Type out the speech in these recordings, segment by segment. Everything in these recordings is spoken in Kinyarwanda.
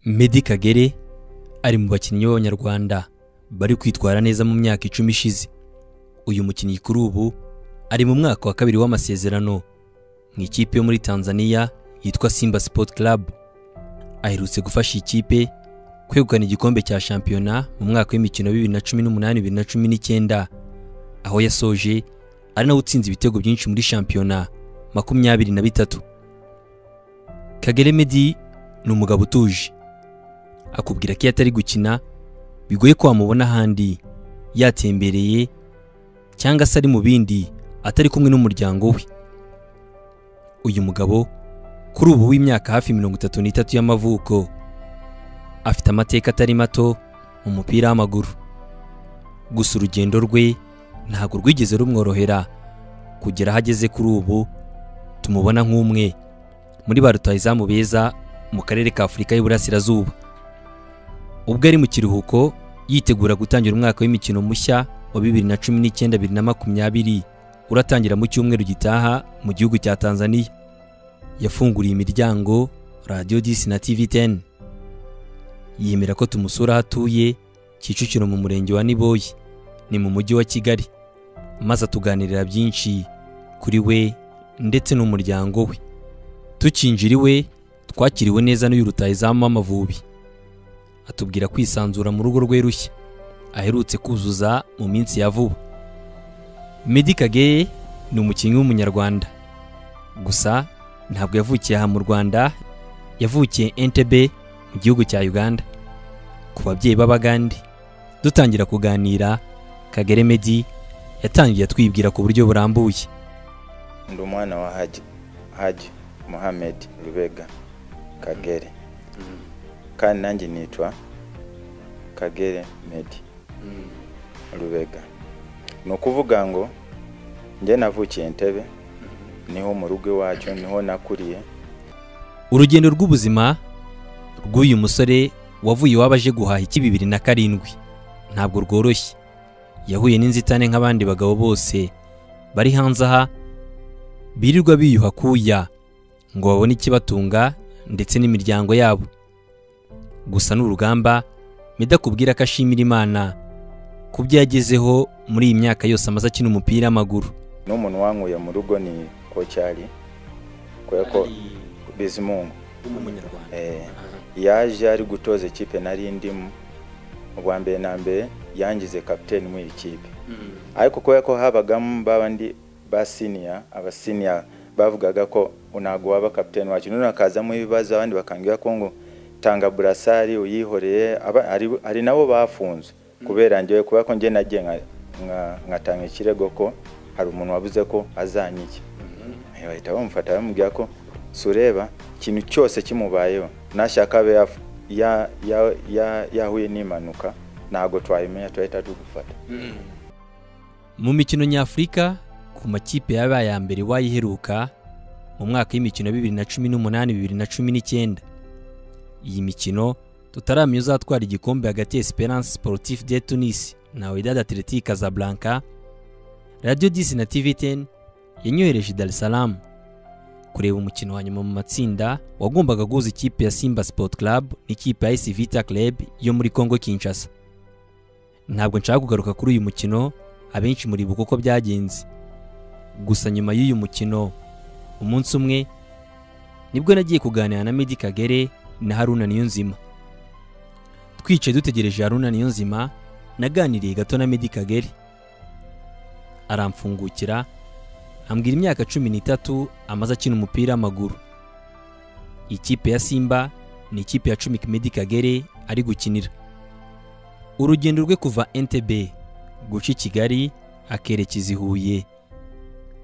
Meddy Kagere ari mu bakinnyi b'Abanyarwanda bari kwitwara neza mu myaka icumi ishize uyu mukinnyi kuri ubu ari mu mwaka wa kabiri w'amasezerano mu ikipe yo muri Tanzania yitwa Simba Sport Club aherutse gufasha ikipe kwegukana igikombe cya shampiyona mu mwaka w'imikino bibiri na cumi n'umunani bibiri na cumi n'icyenda aho yasoje ari nawe utsinze ibitego byinshi muri shampiyona makumyabiri na bitatu Kagere Meddy ni umugabo utuje akubwira ko iyo atari gukina bigoye ko wamubona ahandi yatembereye cyangwa se ari mu bindi atari kumwe n'umuryango we uyu mugabo kuri ubu w'imyaka hafi mirongo itatu n'itatu y'amavuko afite amateka atari mato mu mupira w'amaguru gusa urugendo rwe ntabwo rwigeze rumworohera kugera aho ageze kuri ubu tumubona nk'umwe muri ba rutahizamu beza mu karere ka Afurika y'Iburasirazuba ubwo ari mu kiruhuko yitegura gutangira umwaka w'imikino mushya wa bibiri na cumi n'icyenda bibiri na makumyabiri uratangira mu cyumweru gitaha mu gihugu cya Tanzania yafunguriye imiryango Radio 10 na TV10 yemera ko tumusura aho atuye Kicukiro mu murenge wa Niboyi ni mu mujyi wa Kigali maze atuganirira byinshi kuri we ndetse n'umuryango we tukinjira iwe twakiriwe neza n'uyu rutahizamu w'Amavubi atubwira kwisanzura mu rugo rwe rushya aherutse kuzuza mu minsi ya vuba Meddy Kagere ni umukinnyi w'umunyarwanda gusa ntabwo yavukiye aha mu Rwanda yavukiye Entebbe mu gihugu cya Uganda ku babyeyi b'Abagande dutangira kuganira Kagere Meddy yatangiye atwibwira ku buryo burambuye ndi umwana wa haji haji muhamed rubega kagere kandi nanjye nitwa kagere medi rubega ni ukuvuga ngo njye navukiye entebe niho mu rugo iwacu niho nakuriye urugendo rw'ubuzima rw'uyu musore wavuye iwabo aje guhaha iki bibiri na karindwi ntabwo rworoshye yahuye n'inzitane nk'abandi bagabo bose bari hanze aha birirwa biyuha kuya ngo babone ikibatunga ndetse n'imiryango yabo gusa ni urugamba midakubwira ko ashimira imana ku byo yagezeho muri iyi myaka yose amaze akina umupira w'amaguru n'umuntu wankuye mu rugo ni kocyari kubera ko bizimungu Eh, yaje ari gutoza ikipe nari ndimo ubwa mbere na mbere yangize kapiteni muri iyi kipe ariko kubera ko habagamo babandi ba siniya abasiniya bavugaga ko ntabwo waba kapiteni wacu none hakazamo ibibazo abandi bakambwira ko ngo tanga burasari uyihoreye aba- ari- hari nabo bafunzwe kubera njyewe kubera ko njye nagiye nka- nka- ngatanga ikirego ko hari umuntu wabuze ko azanyijya Eh, bahita bamufata bamubwira ko sureba ikintu cyose kimubayeho nashaka abe yaf- ya- ya- ya- yahuye n'impanuka ntabwo twabimenya turahita tugufata mu mikino nyafurika ku makipe yabaye aya mbere wayiheruka mu mwaka w'imikino bibiri na cumi n'umunani bibiri na cumi n'icyenda iyi mikino tutaramenya uzatwara igikombe hagati ya Esperance Sportif de Tunis na Wydad Athletic Casablanca Radio 10 na TV10 yanyohereje i Dar es Salaam kureba umukino wa nyuma mu matsinda wagombaga guhuza ikipe ya Simba Sport Club n'ikipe ya AS Vita Club yo muri Congo Kinshasa ntabwo nshaka kugaruka kuri uyu mukino abenshi muribuka uko byagenze gusa nyuma y'uyu mukino umunsi umwe nibwo nagiye kuganira na Meddy Kagere na Haruna Niyonzima twicaye dutegereje Haruna Niyonzima naganiriye gato na Meddy Kagere aramfungukira ambwira imyaka cumi n'itatu amaze akina umupira w'amaguru ikipe ya Simba ni ikipe ya cumi Meddy Kagere ari gukinira urugendo rwe kuva Entebbe guca i Kigali akerekeza i Huye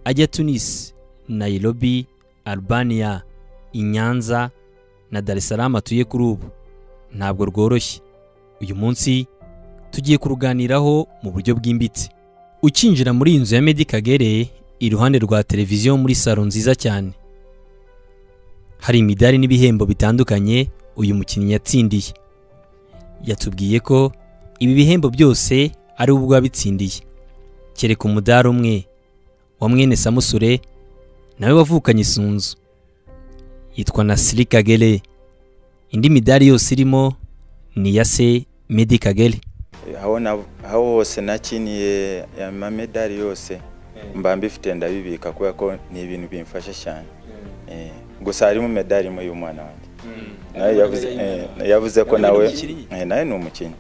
ajya Tunis Nairobi Albania i Nyanza na Dar es Salaam atuye kuri ubu ntabwo rworoshye uyu munsi tugiye kuruganiraho mu buryo bwimbitse ukinjira muri iyi nzu ya Meddy Kagere iruhande rwa televiziyo muri salo nziza cyane hari imidari n'ibihembo bitandukanye uyu mukinnyi yatsindiye yatubwiye ko ibi bihembo byose ari we ubwo wabitsindiye kereka umudari umwe wa mwene samusure nawe wavukanye isunzu yitwa nasiri kagere indi midari yose irimo ni iya se medi kagere aho na- aho hose nakiniye amamedali yose mba mbifite ndabibika kubera ko ni ibintu bimfasha cyane Eh, gusa harimo medali imwe y'umwana wanjye nawe yavuze eh, yavuze ko Nawe ni nawe umukinnyi? eh, nawe ni umukinnyi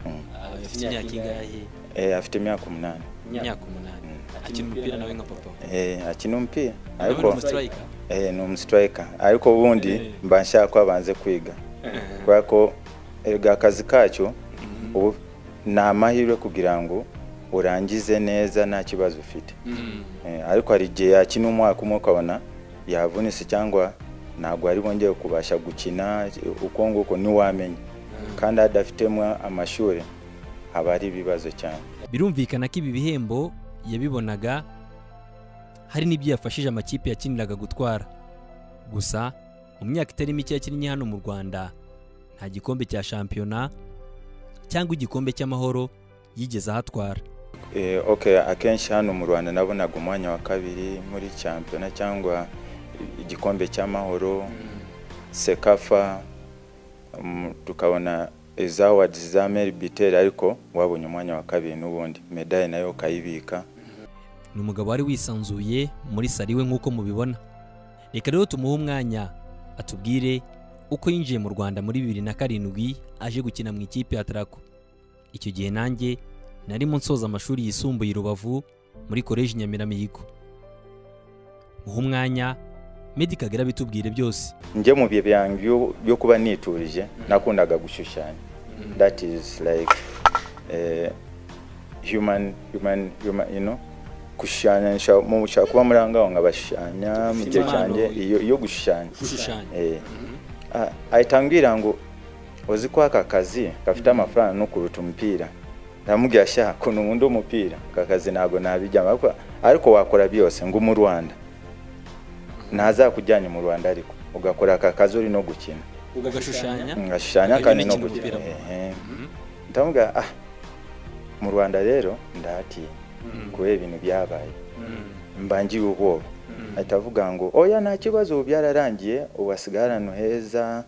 Mm. afite imyaka ingahe Eh, afite imyaka umunani imyaka umunani akina umupira nawe nka papa Eh, akina umupira nawe ni ariko umusitirayika eh, ni umusitirayika ariko ubundi mba nshaka ko abanze kwiga kubera ko erega akazi kacyo ubu ni amahirwe kugira ngo urangize neza nta kibazo ufite Eh, ariko hari igihe yakina umwaka umwe ukabona yavunitse cyangwa ntabwo ari bongeye kubasha gukina uko nguko ntiwamenya kandi adafitemo amashuri haba ari ibibazo cyane birumvikana ko ibi bihembo yabibonaga hari n'ibyo yafashije amakipe yakiniraga gutwara gusa mu myaka itari mike yakinnye hano mu rwanda nta gikombe cya shampiyona cyangwa igikombe cy'amahoro yigeze ahatwara Eh, okay akenshi hano mu rwanda nabonaga umwanya wa kabiri muri champiyona cyangwa igikombe cy'amahoro sekafa mm, tukabona izawadi za meribiteri ariko wabonye umwanya wa kabiri n'ubundi medaye nayo ukayibika ni umugabo wari wisanzuye muri salo iwe nk'uko mubibona reka rero tumuhe umwanya atubwire uko yinjiye mu rwanda muri bibiri na karindwi aje gukina mu ikipe ya tarako icyo gihe nanjye narimo nsoza amashuri yisumbuye i rubavu muri koleji nyamiramihigo muhe umwanya medi kagera bitubwire byose njye mu bihe byanjye byo- byo kuba niturije nakundaga gushushanya that is like eh, human human human you know gushushanya nshaka mu- nshaka kuba muri aho ngaho nkabashushanya mu gihe Impano. cyanjye iyo iyo gushushanya gushushanya Eh, ah, ahita ambwira ngo uzi ko aka kazi gafite amafaranga no kuruta umupira ndamubwira sha kuntu nkunda umupira aka kazi ntabwo nabijyamo ariko- ariko wakora byose ngo mu rwanda ntazakujyanye mu rwanda ariko ugakora aka kazi uri no gukina ugashushanya ngashushanya Ukajya kandi no unakina gukina umupira. Ehe. ndamubwira ah mu rwanda rero ndahatiye kubera ibintu byabaye mba ngiye ubwoba ahita avuga ngo oya nta kibazo ubu byararangiye ubu hasigaye ahantu heza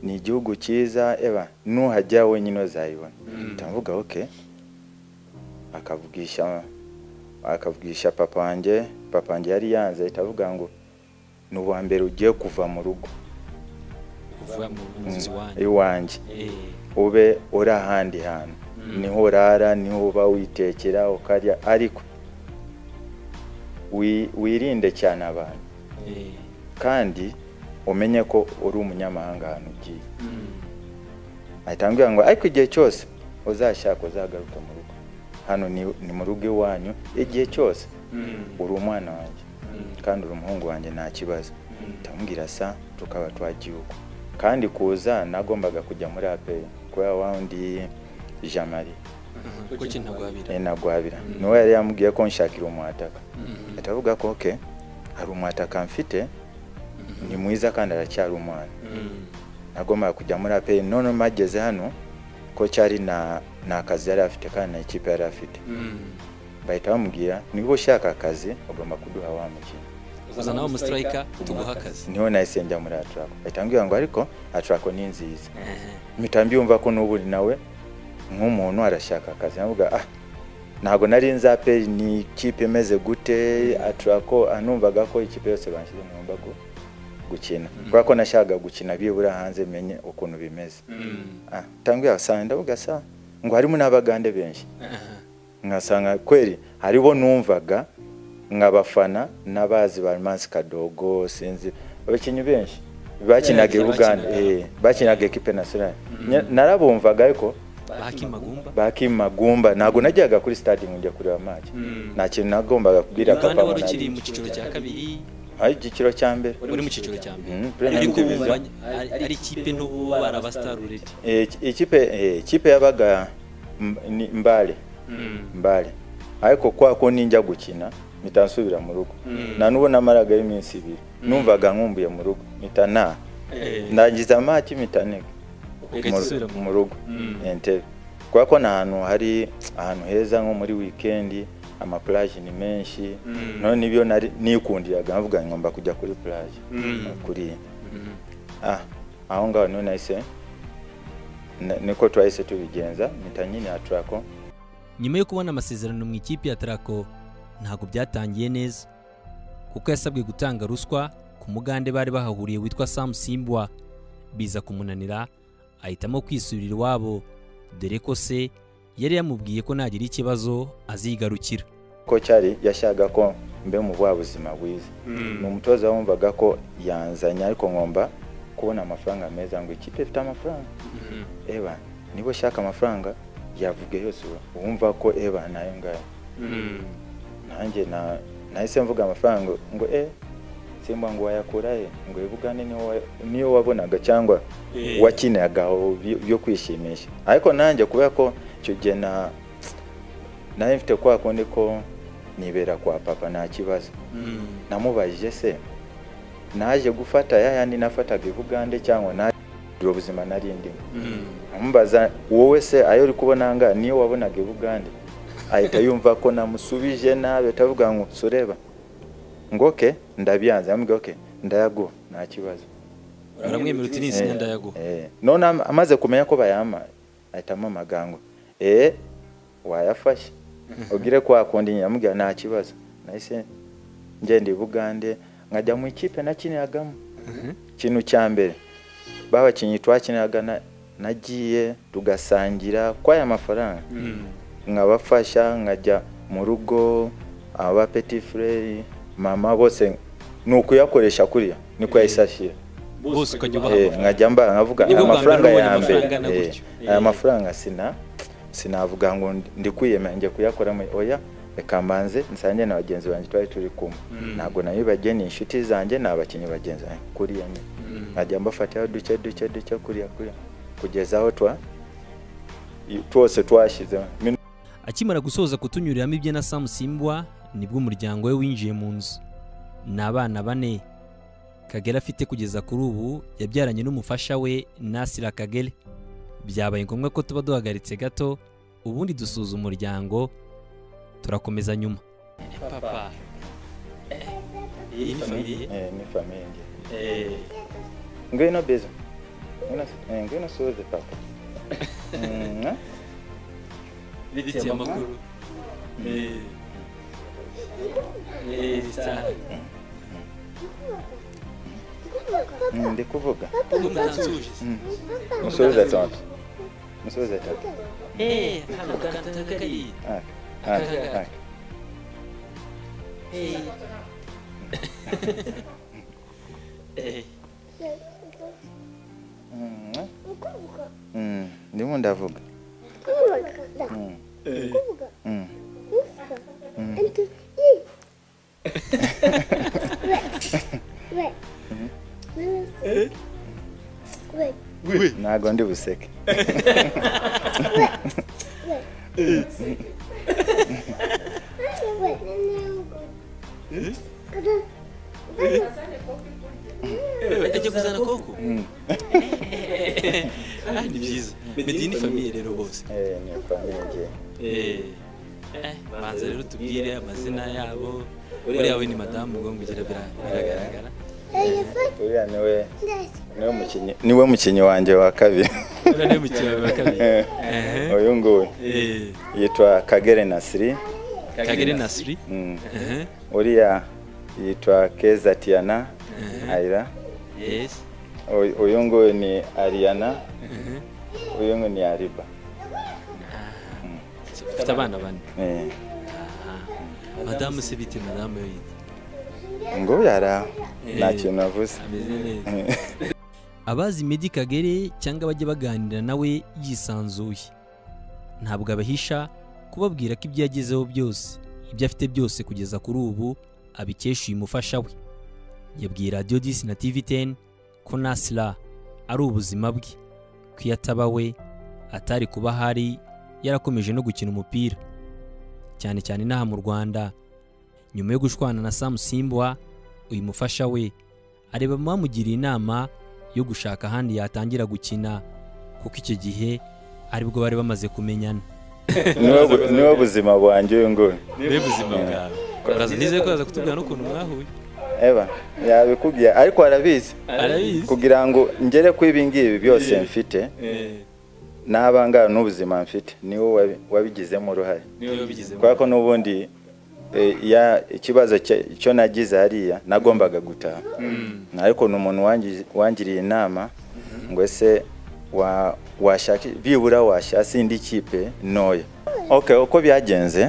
ni igihugu cyiza eba nuhajya wenyine uzayibona ndavuga oke akavugisha akavugisha papa wanjye papa wanjye yari yanze ahita avuga ngo ni uwa mbere ugiye kuva mu rugo kuva mu muzi wanjye iwanjye Eh, ube uri ahandi hantu niho urara niho uba witekera ukarya ariko wi- wirinde cyane abantu eh, kandi umenye ko uri umunyamahanga ahantu ugiye ahita ambwira ngo ariko igihe cyose uzashaka uzagaruke mu rugo hano ni, ni mu rugo iwanyu igihe cyose uri umwana wanjye kandi uri umuhungu wanjye nta kibazo ndamubwira sa tukaba twagiye uko kandi kuza nagombaga kujya muri aperi kubera wa wundi jamari ko cyo ntagwabira nagwabira niwe yari yamubwiye ko nshakira umwataka ahita avuga ko oke hari umwataka mfite ni mwiza kandi aracyari umwana nagombaga kujya muri aperi none mageze hano ko cyari na nta kazi yari afite kandi nta ikipe yari afite bahita bamubwira niba ushaka akazi ugomba kuduha wa mukino uza nawe umusitirayika tuguha akazi niho nahise njya muri atrako bahita bambwira ngo ariko atrako ni nziza mpita mbyumva ko n'ubu nawe nk'umuntu arashaka akazi navuga ah ntabwo nari nzi aperi ni ikipe imeze gute atrako anumvaga ko ikipe yose banshyize mu mbago gukina kubera ko nashakaga gukina bibura hanze menye ukuntu bimeze Ah, tangu yasanga ndavuga sa ngo harimo n'abagande benshi nkasanga kweri haribo numvaga nkabafana n'abazi ba Mansi Kadogo sinzi abakinnyi benshi bakinaga i bakinaga. Uganda eh, bakinaga ekipe nationale Nya- narabumvaga ariko bakimagumba bakimagumba ntabwo najyaga kuri stade ngo njya kureba match nta kintu nagombaga kubwira uganda papa wari ngo ukiri nari- mu cyiciro cya kabiri ari igiciro cya mbere uri mu cyiciro cya mbere Mm, Premier ariko Division. bumvanye ari ari ikipe n'ubu barabasitari uredi Eh, iki- ikipe eh, ikipe yabaga M- ni mbale mbale ariko kwa ko ninjya gukina mpita nsubira mu rugo nta n'ubu namaragayo iminsi ibiri numvaga nkumbuye mu rugo mpita nta ndangiza amaki mpita niga Ugahita mu- usubira mu- mu rugo entebe kubera ko ni ahantu hari ahantu heza nko muri wikendi amaplaje ni menshi none nibyo nari nikundiraga nkavuga ngomba kujya kuri plaje kuri ah aho ngaho niho nahise ni- niko twahise tubigenza mpita nyine aturako nyuma yo kubona amasezerano mu ikipe ya Traco ntabwo byatangiye neza kuko yasabwe gutanga ruswa ku mugande bari bahahuriye witwa Sam Simbwa biza kumunanira ahitamo kwisubirira iwabo dore ko se yari yamubwiye ko nagira ikibazo azigarukira ko cyari yashyaga ko mbe mu bwa buzima bwiza ni umutoza wumvaga ko yanzanye ariko ngomba kubona amafaranga meza ngo ikipe ifite amafaranga eba niba ushaka amafaranga yavuge yose ubu- wumva ko eba nayo ngayo nanjye na- nahise mvuga amafaranga ngo e simba ngo wayakura he ngo ibugane niyo wa- niyo wabonaga cyangwa wakiniraga aho byo- byo kwishimisha ariko nanjye kubera ko icyo gihe na nayo mfite kwa kundi ko nibera kwa papa nta kibazo namubajije se naje gufata ya yandi nafataga i bugande cyangwa naje ubwo buzima nari ndimo amubaza wowe se ayo uri kubona nga niyo wabonaga i bugande ahita yumva ko namusubije nabi atavuga ngo sureba ngo oke ndabyanze amubwira oke ndayaguha nta kibazo uramwemerera uti ni Eh, izina ndayaguha eh. none am- amaze kumenya ko bayama ahitamo amagambo eh wayafashe ubwire kwa kundi nyine amubwira nta kibazo nahise ngenda i bugande nkajya mu ikipe nakiniragamo ikintu cya mbere babakinnyi twakiniraga na- nagiye tugasangira kw'aya mafaranga nkabafasha nkajya mu rugo aba petit frere mama bose ni ukuyakoresha kuriya niko yahise ashyira bose ukajya ubaha Eh, amafaranga nkajya mba nkavuga Ni bwo bwa amafaranga mbere ya ubonye mbere amafaranga angana eh, gutyo. aya Eh. mafaranga sina sinavuga ngo ndi- ndi kwiyemera njye kuyakora muri oya reka mbanze nsange na bagenzi banjye twari turi kumwe ntabwo nabibagiye ni inshuti zanjye ni abakinnyi bagenzi banjye kuriya nyine nkajya mbafataho duke duke duke kuriya kuriya kugeza aho twa i- twose twashyizeho Minu- akimara gusoza kutunyuriramo ibye na Sam Simbwa nibwo umuryango we winjiye mu nzu ni abana bane Kagere afite kugeza kuri ubu yabyaranye n'umufasha we Nasira Kagere byabaye ngombwa ko tuba duhagaritse gato ubundi dusuzuma umuryango turakomeza nyuma papa iyi ni famiye eh, ni famiye ngiye ngwino biza ngwino eh, ngwino usuhuze papa Mm, ah. bitiye amakuru Mm, ndi kuvuga umutansuhuje musubize atatu musubize atatu aka aka aka Mm, mm, ndimo ndavuga Mm, mm, ntago ndi buseke ajya kuzana koko Ah, ni byiza medini famiye rero bose Eh, ni famille ngiye Eh, banza rero tubwire amazina yabo uriya we ni madamu ubwo ngira bira- biragaragara uriya niwe niwe mukinnyi niwe mukinnyi wanjye wa kabiri uriya niwe mukiriya wa kabiri Ehe. uyu nguyu Eh, yitwa kagere nasiri kagere nasiri Mm. Ehe, uriya yitwa keza tiana ayira yes Uyu- uyu nguyu ni ariana Ehe. uyu nguyu ni ariba ufite abana bane Eh, madamu se bite madamu we yitwa ngo yara nta Eh. kintu avuze ameze neza abazi Meddy Kagere cyangwa abajya baganira nawe yisanzuye ntabwo abahisha kubabwira ko ibyo yagezeho byose ibyo afite byose kugeza kuri ubu abikesha uyu mufasha we yabwiye radiyo disi na tivi teni ko nasira ari ubuzima bwe ko iyo ataba we atari kuba ahari yarakomeje no gukina umupira cyane cyane inaha mu rwanda nyuma yo gushwana na samu simbwa uyu mufasha we areba bamugiriye inama yo gushaka ahandi yatangira gukina kuko icyo gihe aribwo bari bamaze kumenyana niwe bu- niwe buzima bwanjye uyu nguyu niba ubuzima bwawe Baraza- nizeye ko baza kutubwira n'ukuntu mwahuye eba yabikubwiye ariko arabizi arabizi kugira ngo ngere ku ibi ngibi byose mfite n'abangahe n'ubuzima mfite niwe wabi- wabigizemo uruhare niwe wabigizemo kubera ko n'ubundi eh, ya- ikibazo cye- icyo nagize hariya nagombaga gutaha ariko ni umuntu wangi- wangiriye inama ngo ese wa- washaka byibura washasi indi kipe ntoya okay uko byagenze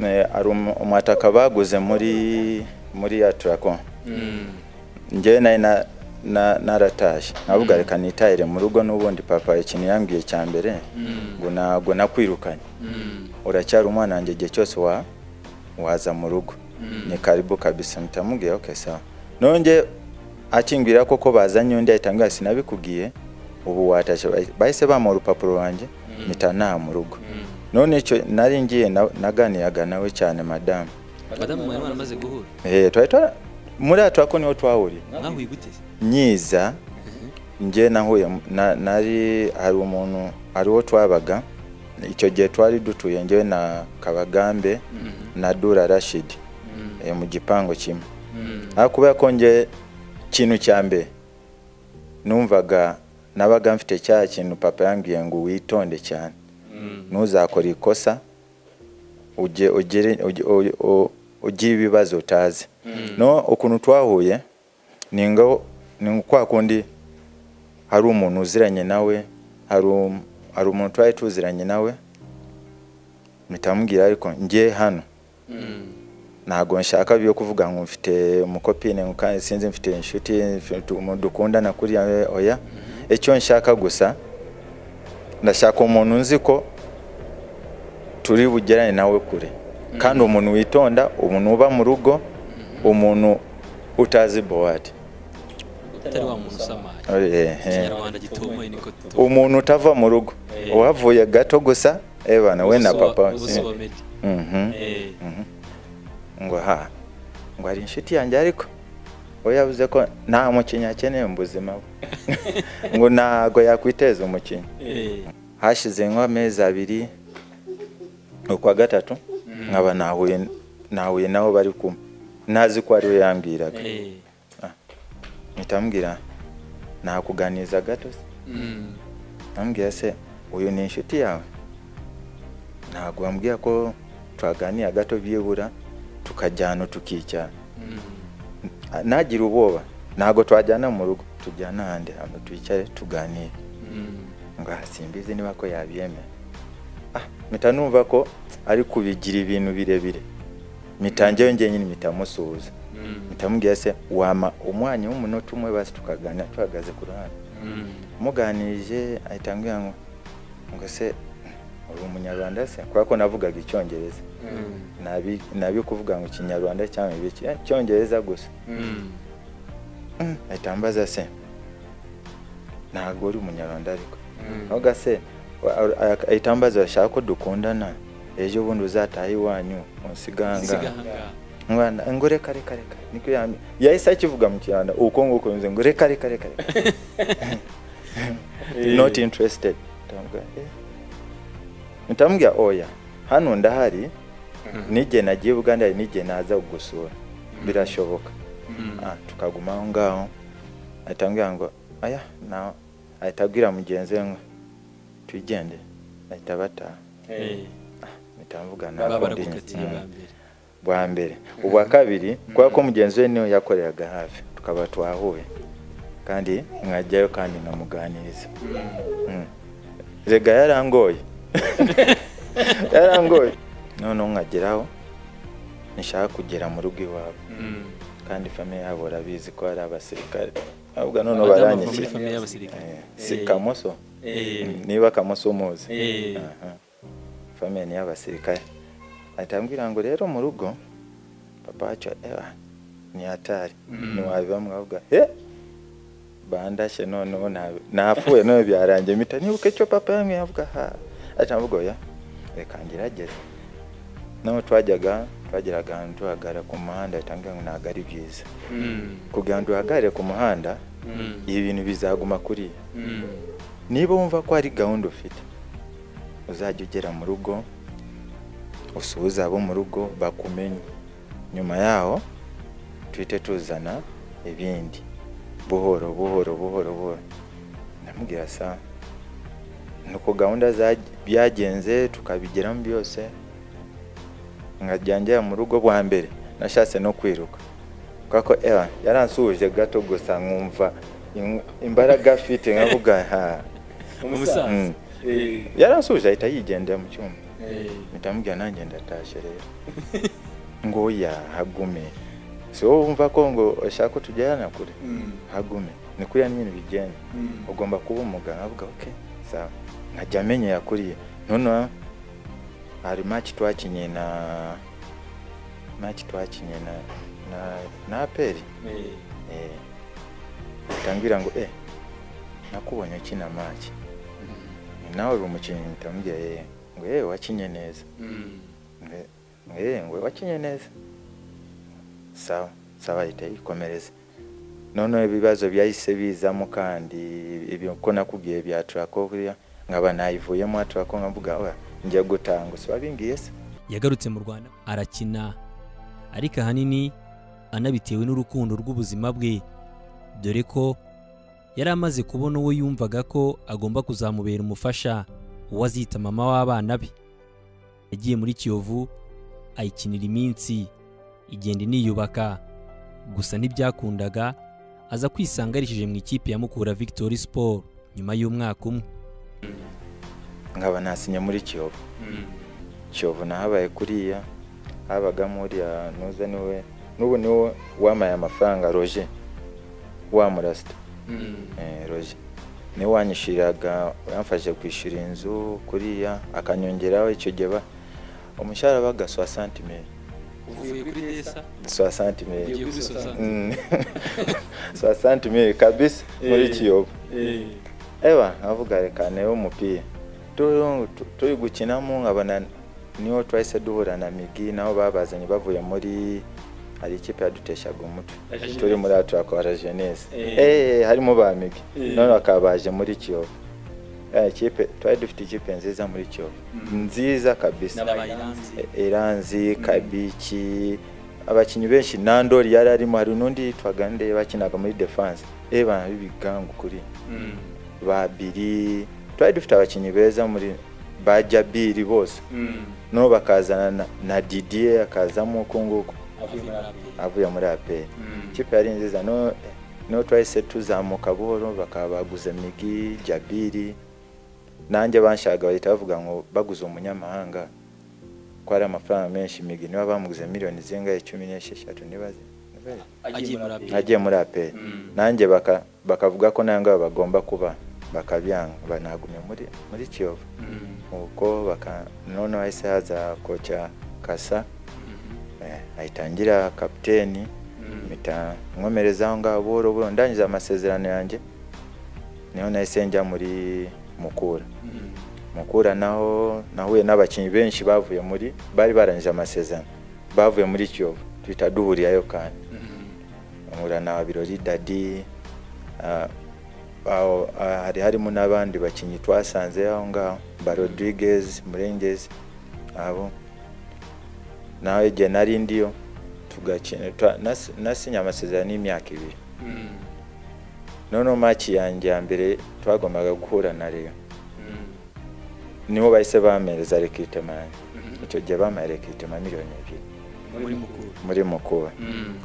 eh, hari umu- umutaka baguze muri muri ya turako njyewe nari na- na- naratashye navuga reka nitahire mu rugo n'ubundi papa ikintu yambwiye cya mbere ngo ntabwo nakwirukanye uracyari umwana wanjye igihe cyose wa waza mu rugo ni karibu kabisa mpita mubwira okay sawa nonge akingwira koko bazanye undi ahita ambwira sinabikubwiye ubu watashye Bahi- bahise bamuha urupapuro wanjye mpita ntaha mu rugo none icyo nari ngiye na- naganiraga nawe cyane madamu madamu mwari maramaze guhura Eh, twari twara- muri atura ko niho twahuriye mwahuye gute nyiza njye nahuye na- nari hari umuntu hari uwo twabaga icyo gihe twari dutuye njyewe na kabagambe na dura rashidi eh, mu gipangu kimwe ariko kubera ko njye ikintu cya mbere numvaga nabaga mfite cya kintu papa yambwiye ngo witonde cyane ntuzakora ikosa ujye ugire ujye- u- u- ugire ibibazo utazi no ukuntu twahuye ni ngo ni kwa kundi hari umuntu uziranye nawe hari um- hari umuntu twari tuziranye nawe mpita mubwira ariko njye hano ntabwo nshaka byo kuvuga ngo mfite umukopine ngo kandi sinzi mfite inshuti mfite umuntu dukundana kuriya eh, oya icyo nshaka gusa ndashaka umuntu nzi ko turi bugerane nawe kure kandi umuntu witonda umuntu uba mu rugo umuntu utazi bowadi utari wa muntu usamaye ikinyarwanda gitomoye niko tuto umuntu utava mu rugo uhavuye gato gusa ebana we na papa ubusoba medi Mhm. Eh, ngo ha ngo hari inshuti yanjye ariko we yavuze ko nta mukinnyi akeneye mu buzima bwe ngo ntabwo yakwiteza umukinnyi eh, hashize nk'amezi abiri ukwa gatatu nkaba nahuye nahuye nabo bari kumwe ntazi ko ari we yambwiraga eh. mpita mbwira nakuganiza gato se Mm. ambwira se uyu ni inshuti yawe ntabwo wambwira ko twaganira gato byibura tukajyana tukicyana nagira ubwoba ntabwo twajyana mu rugo tujyana ahandi hantu twicare tuganire ngo "Ah, simbizi niba ko yabyemera ah mpita numva ko ari kubigira ibintu birebire mpita njyewe njyenyine mpita musuhuza mpita mubwira se wama umwanya w'umunota umwe basi tukaganira tuhagaze ku ruhande muganirije ahita ambwira ngo ngo se uri umunyarwanda se kubera ko navugaga icyongereza nabi nabi kuvuga ngo ikinyarwanda cyangwa ibiki "Eh, icyongereza gusa Mm, ahita ambaza se ntabwo uri umunyarwanda ariko ntabwo se wa- ar- ar- ahita ambaza urashaka ko dukundana ejo bundi uzataha iwanyu Siga musiganga ahangaha. mwana ngo reka reka reka niko yambi yahise akivuga mu kinyarwanda uko nguko bivuze ngo reka reka reka reka not interested ndamubwira eh ndamubwira oya hano ndahari n'igihe nagiye Uganda hari n'igihe naza kugusura birashoboka Ah, tukaguma aho ngaho ahita ambwira ngo aya na ahita abwira mugenzi we ngo twigendere ahita bataha Eh, mpita mvuga baba nakundi barakukatiye bwa mbere bwa mbere ubwa kabiri kubera ko mugenzi we niwe yakoreraga hafi tukaba twahuye kandi nkajyayo kandi nkamuganiriza Mm. rega yarangoye yarangoye noneho nkageraho nishaka kugera mu rugo iwabo kandi famiye yabo urabizi ko ari abasirikare ahubwo noneho Abadamu bava muri baranyishyira famiye y'abasirikare Eh, si Eh, kamoso eh, Mm, niba kamoso umuzi eh, Aha. famiye ni iy'abasirikare ahita ambwira ngo rero mu rugo papa wacu ewa ni hatari ntiwabiba mwavuga he bandashye noneho ntabe- napfuye none byarangiye mpita nibuka icyo papa yamwe yavuga ha ahita mvuga oya reka ngerageze naho twajyaga twageraga ahantu duhagarara ku muhanda ahita ambwira ngo ntabwo ari byiza kugira ngo duhagarare ku muhanda ibi bintu bizaguma kuriya niba wumva ko hari gahunda ufite uzajya ugera mu rugo usuhuze abo mu rugo bakumenye nyuma yaho twite tuzana ibindi buhoro buhoro buhoro buhoro ndamubwira sa nuko gahunda za- byagenze tukabigeramo byose nkajya njya mu rugo bwa mbere nashatse no kwiruka kubera ko era yaransuhuje gato gusa nkumva im- imbaraga afite nkavuga ha umusaza Mm. yaransuhuje ahita yigendera mu cyumba ndamubwira nanjye ndatashye rero ngo oya hagume si wowe wumva ko ngo ushaka ko tujyana kure hagume ni kuriya nyine bigenda ugomba kuba umuganga avuga oke sawa nkajya amenya yakuriye noneho hari maki twakinnye na maki twakinnye na na na aperi eh, utambwira ngo eh nakubonye ukina maki nawe uri umukinnyi ndamubwira eh ngo eh wakinnye neza Nge- nge ngwe wakinye neza sawa sawa ahita yikomereza noneho ibibazo byahise bizamo kandi ibyo ko nakubwiye bya turako kuriya nkaba nayivuyemo turako nkavuga "Oya, njya gutanga gusa wabingiye se yagarutse mu rwanda arakina ariko ahanini anabitewe n'urukundo rw'ubuzima bwe dore ko yari amaze kubona uwo yumvaga ko agomba kuzamubera umufasha uwo azita mama w'abana be yagiye muri kiyovu ayikinira iminsi igenda iniyubaka gusa ntibyakundaga aza kwisanga yarishyije mu ikipe ya mukura victory sport nyuma y'umwaka umwe nkaba nasinye muri kiyovu kiyovu nahabaye kuriya habagamo uriya nuza niwe n'ubu niwe wamaye amafaranga roje wa murasita Eh, roje niwe wanyishyuriraga yamfashe kwishyura inzu kuriya akanyongeraho icyo gihe ba- umushahara baga 60 mille uvuye kuri desa 60 mille kuri sosante Mm. 60 mille kabisa muri Eh. kiyovu ewa nkavuga reka nayo umupira Tu- tu- turi gukinamo nkabona niho twahise duhura na migi nabo babazanye bavuye muri hari ikipe yaduteshaga umutwe La Jeunesse. turi muri aturakwara jeunesse Eh. Eh, harimo ba migi Eh. none bakaba baje muri kiyovu Eh, ikipe twari dufite ikipe nziza muri kiyovu nziza kabisa Eh, eranzi kabiki abakinnyi benshi nandori yari arimo hari n'undi yitwaga nde bakinaga muri defense eba bibigangu kuri babiri twari dufite abakinnyi beza muri bajya biri bose noneho bakazana na, na didier akazamo uko nguko avuye muri aperi ikipe yari nziza no no twahise tuzamuka buhoro bakaba baguze migi jabiri nanjye banshaka bahita bavuga ngo baguze umunyamahanga ko ari amafaranga menshi migi niba bamuguze miliyoni zingahe cumi n'esheshatu nibaze nibaze. agiye muri aperi agiye muri aperi nanjye baka- bakavuga ko nawe ngaho bagomba kuba bakabyanga banagumye muri muri kiyovu nuko baka noneho hahise haza koca kasa eh, ahitangira kapiteni mpita nkomereza aho ngaho buhoro buhoro ndangiza amasezerano yanjye niho nahise njya muri mukura mukura naho nahuye n'abakinnyi benshi bavuye muri bari barangije amasezerano bavuye muri kiyovu duhita duhurirayo kandi nkura na birori dadi ah, aho- ah, hari harimo n'abandi bakinnyi twasanze aho ngaho barodriguez murengezi abo nawe igihe nari ndiyo tugakina twa- nas- nasinye amasezerano y'imyaka ibiri noneho maki yanjye ya mbere twagombaga guhura na reyo niho bahise bampereza rekirutema yanjye icyo gihe bamaye rekirutema miliyoni ebyiri muri mukuru muri mukuba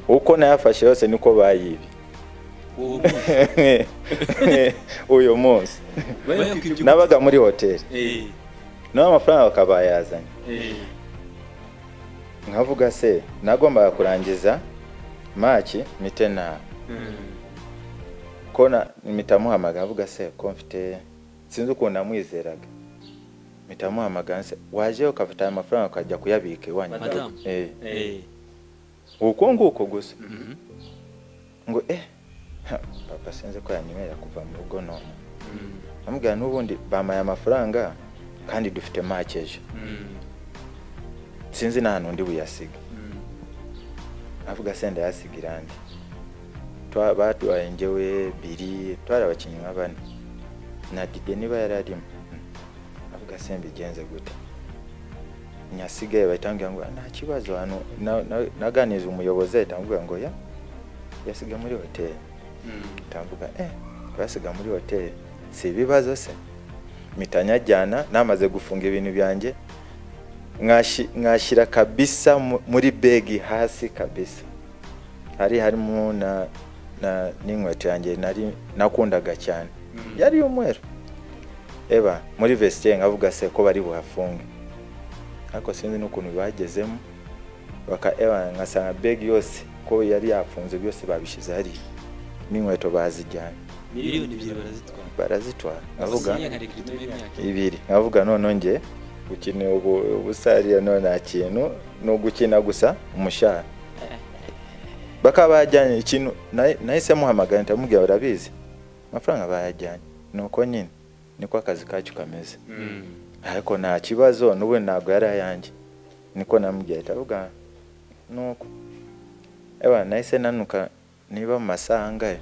uko nayafashe yose niko bayibye uwo uyu munsi munsi nabaga muri hoteli Eh, naho amafaranga bakaba bayazanye eh, nkavuga se nagombaga kurangiza maki mite nawe mm, ko na- mpita muhamagara avuga se ko mfite sinzi ukuntu namwizeraga mpita muhamagara se waje ukafata aya mafaranga ukajya kuyabika iwanyu Madamu. Eh, eh, uko nguko gusa mhm, ngo eh ha, papa sinzi ko yanyemerera kuva mu rugo none mm, amubwira n'ubundi bamaye amafaranga kandi dufite make ejo mm, sinzi nta n'undi buyasiga mm, avuga senda yasiga irangi baduhaye njyewe biri twari abakinnyi nka bane na dide niba yari arimo Mm. avuga se mbigenze gute nyasigaye bahita bambwira ngo nta kibazo hano Na- na- naganiriza umuyobozi ahita amubwira ngo ya yasiga muri hoteli ndavuga eh twasiga muri hoteli si ibibazo se mitanyajyana namaze gufunga ibintu byanjye mwashi- mwashyira kabisa mu- muri begi hasi kabisa hari harimo na na n'inkweto yanjye nari nakundaga cyane yari y'umweru eba muri vestiaire nkavuga se ko bari buhafunge ariko sinzi n'ukuntu bagezemo baka eba nkasanga begi yose ko yari yafunze byose babishyize hariya n'inkweto bazijyanye miliyoni ebyiri barazitwara barazitwara avuga nkavuga ibiri nkavuga none njye gukina ubu ubusariya no nta kintu ni ugukina gusa umushahara bakaba bajyanye ikintu nahi- nahise muhamagara ndamubwira urabizi amafaranga bayajyanye nuko nyine niko akazi kacu kameze ariko nta kibazo n'ubu ntabwo yari ayanjye niko namubwiye ahita avuga nuko eba nahise nanuka niba mu masaha angahe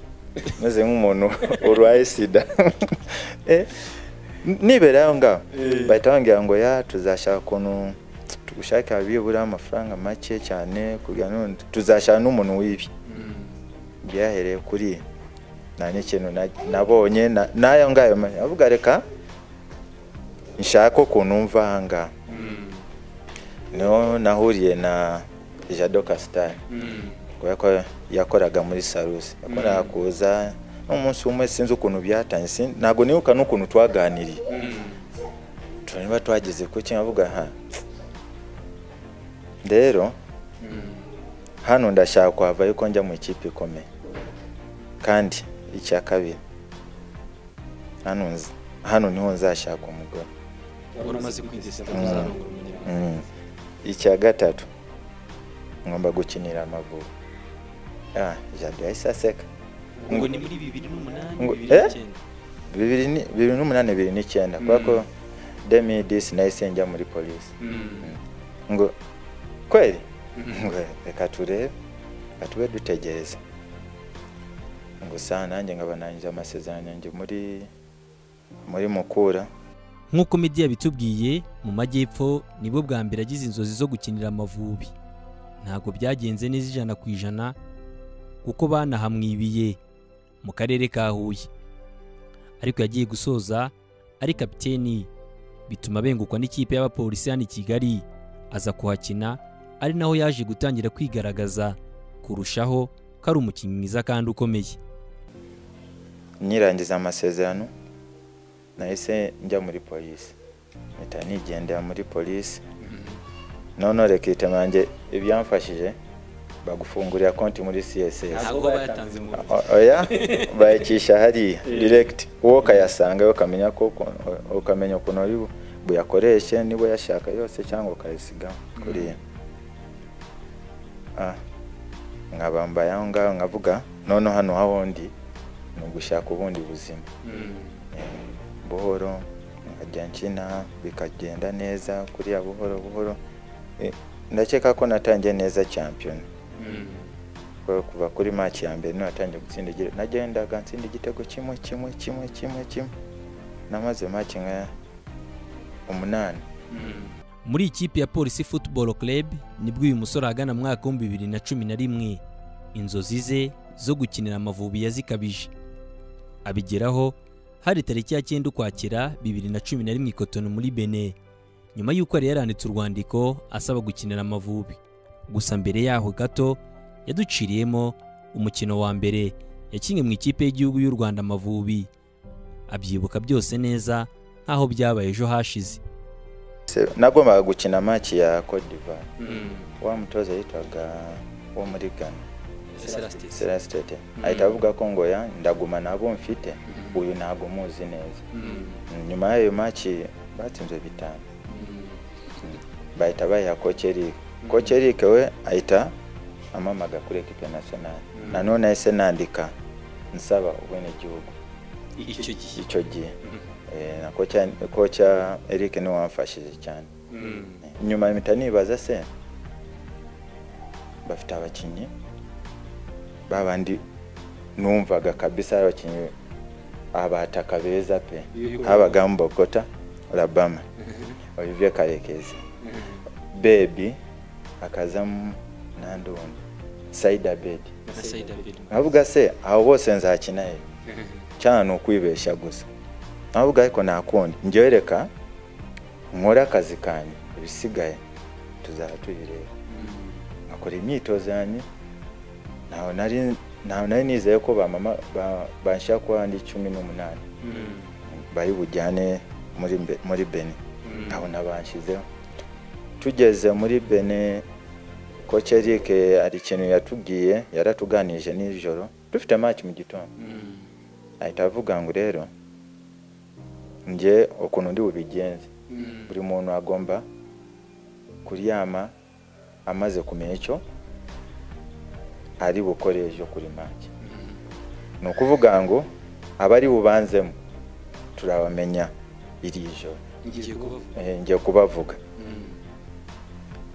meze nk'umuntu urwaye sida Eh, n- nibera aho ngaho bahita bambwira ngo ya tuzashaka ukuntu tugushakira bibura amafaranga make cyane kugira ngo tuzashaka n'umuntu w'ibi byahereye kuri nta n'ikintu na- nabonye na- n'ayo ngayo ma- avuga reka nshaka ukuntu mva aha ngaha niho nahuriye na jado kasitari kubera ko yakoraga muri sarusi yakoraga kuza n'umunsi umwe sinzi ukuntu byatangiye sin- ntabwo nibuka n'ukuntu twaganiriye tureba twageze ku kintu avuga ha rero hano ndashaka kuhava ariko njya mu ikipe ikomeye kandi icya kabiri hano nz- hano niho nzashaka umugore wari umaze kwigeza Mm. kuzarongora umunyarwanda Mm. icya gatatu ngomba gukinira amavubi ah, jado yahise aseka ngo ni muri bibiri n'umunani Ngo- bibiri eh? n'icyenda bibiri ni- bibiri n'umunani bibiri n'icyenda kubera ko demi disi nahise njya muri polisi ngo kweli ngo reka turebe reka tube dutegereze ngo saa nanjye nkaba nangiza amasezerano yanjye muri muri mukura nk'uko Meddy yabitubwiye mu majyepfo nibwo bwa mbere agize inzozi zo gukinira amavubi ntabwo byagenze neza ijana ku ijana kuko banahamwibiye mu karere ka Huye ariko yagiye gusoza ari kapiteni bituma bengukwa n'ikipe y'abapolisi hano i Kigali aza kuhakina ari naho yaje gutangira kwigaragaza kurushaho ko ari umukinnyi mwiza kandi ukomeye nirangiza amasezerano nahise njya muri polisi mpita nigendera muri polisi none rekite yanjye ibyamfashije bagufungurira konti muri css ntabwo bayatanze mu O- oya bayicisha hariya direct uwo ukayasanga ukamenya ko uko- ukamenya ukuntu uri bu- buyakoreshe niba yashaka yose cyangwa ukayisiga kuriya Ah, nkabambaye aho ngaho nkavuga none hano hawundi ni ugushaka ubundi buzima buhoro nkajya nkina bikagenda neza kuriya buhoro buhoro Eh, ndakeka ko natangiye neza champion Kuko kuva kuri match ya mbere natangiye gutsinda igitego nagendaga nsinda igitego kimwe kimwe kimwe kimwe kimwe namaze match nka umunani muri ikipe ya polisi football club nibwo uyu musore ahagana mu mwaka w'ibihumbi bibiri na cumi na rimwe inzozi ze zo gukinira amavubi yazikabije abigeraho hari tariki ya cyenda ukwakira bibiri na cumi na rimwe i Cotonou muri bene nyuma y'uko yari yaranditse urwandiko asaba gukinira amavubi gusa mbere yaho gato yaduciriyemo umukino wa mbere yakinnye mu ikipe y'igihugu y'u rwanda amavubi abyibuka byose neza nk'aho byabaye ejo hashize Se- nagombaga gukina match ya Cote d'Ivoire wa mutoza yitwaga wo muri Ghana Celestete ahita avuga ko ngo ya ndaguma nabo mfite uyu ntago muzi neza nyuma y'ayo maci batsinze bitanu bahita bayiha kokeri kokerike we ahita amamaga kuri ekipe nasiyonari nanone ahise nandika nsaba ubwenegihugu icyo gihe icyo gihe Eh, na kocha kocha eric niwe wamfashije cyane nyuma mpita nibaza se bafite abakinnyi babandi numvaga kabisa ari abakinnyi abataka beza pe habagamo bogota labama olivier karekezi bebi hakazamo n'andi wundi saidi abedi na sayidi abedi navuga se abo bose nzakinayo cyane ni ukwibeshya gusa navuga ariko nakundi njyewe reka nkore akazi kanjye ibisigaye tuzaba tubireba nkakora imyitozo yanjye ntawe nari ntawe nari nizeye ko ba mama ba- banshaka kuba ndi cumi n'umunani bari bujyane muri Be- muri beni nkabona banshyizeho tugeze muri bene koce Eric hari ikintu yatubwiye yaratuganirije nijoro dufite match mu gitondo ahita avuga ngo rero njye ukuntu ndi bubigenze buri muntu agomba kuryama amaze kumenya icyo ari bukore ejo kuri make ni ukuvuga ngo abari bubanzemo turabamenya iri joro ngiye kubavuga Eh, ngiye kubavuga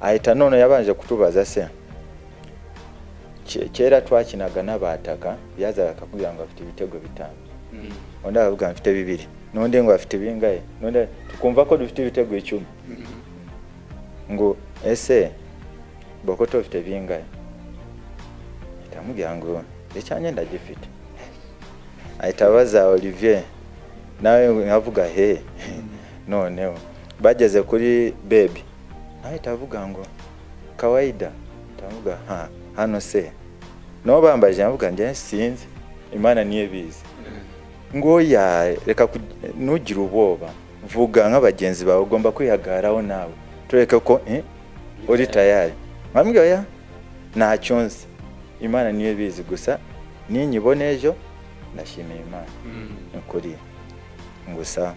ahita none yabanje kutubaza se ke- kera twakinaga n'abataka byazaga akakubwira ngo afite ibitego bitanu undi akavuga ngo afite bibiri n'undi ngo afite bingahe n'undi tukumva ko dufite ibitego icumi ngo ese bokoto bafite bingahe ahita amubwira ngo icyanjye ndagifite ahita abaza olivier nawe nkavuga he noneho bageze kuri bebi nawe ahita avuga ngo kawaida ndavuga ha hano se nabo bambaje ndavuga njye sinzi imana niyo ibizi ngo ya reka ku- ntugire ubwoba vuga nk'abagenzi bawe ugomba kwihagaraho nawe tureke ko eh, uri tayari nkambwira ya ntacyo nzi imana niyo ibizi gusa ninyibona ejo ndashimira imana ni ukuri gusa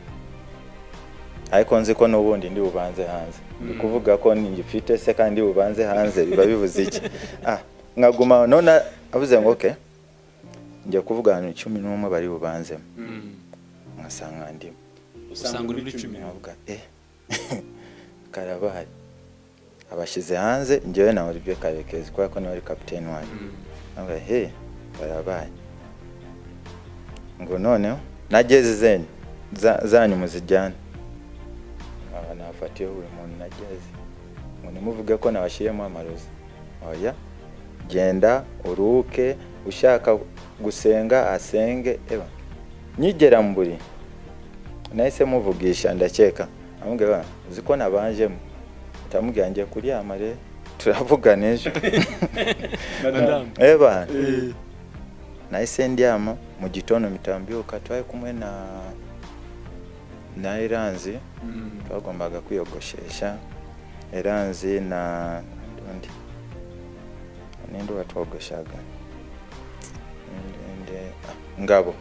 ariko nzi ko n'ubundi ndi bubanze hanze ndi kuvuga ko ngifite se kandi ndi bubanze hanze biba bivuze iki ah nkaguma aho. none avuze ngo oke njya kuvuga abantu cumi n'umwe bari bubanzemo nkasanga ndimo usanga uri muri cumi nkavuga eh karabari abashyize hanze njyewe na Olivier Karekezi kubera ko nawe ari kapiteni wanjye nkavuga he karabaye ngo noneho nageze zenyu za- zanyu muzijyane aha nafatiyeho buri muntu nageze ngo nimuvuge ko nabashyiriyemo amarozi oya genda uruhuke ushaka gusenga asenge eba nyigera mu buriri nahise muvugisha ndakeka amubwira uzi ko nabanjemo ndamubwira ngiye kuryama rero turavugana ejo madamu eba nahise ndyama mu gitondo mitambyuka twari kumwe na na eranzi twagombaga kwiyogoshesha eranzi na undi ninde watwogoshaga Ninde- ninde- ah, ngabo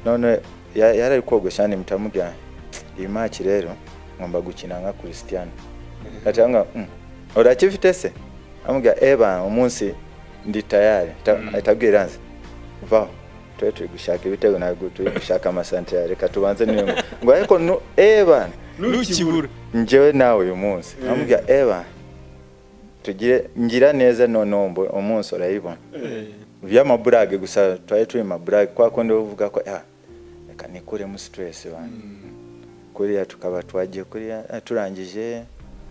none ya- yari ari kogosha kandi mutamubwira iyi maki rero ngomba gukina nka christian atanga urakifite se amubwira eba umunsi ndi tayari Ta- ahita abwira nze vaho twe turi gushaka ibitego ntabwo turi gushaka amasantere reka tubanze niyo ngo ariko nu- eba ntukibura njyewe nawe uyu munsi amubwira eba tugire ngira neza noneho mbo- umunsi urayibona by'amaburage gusa twari turi mu maburage kwa kundi bavuga ko "Ah, reka nikuremo sitiresi bantu kuriya tukaba twagiye kuriya eh, turangije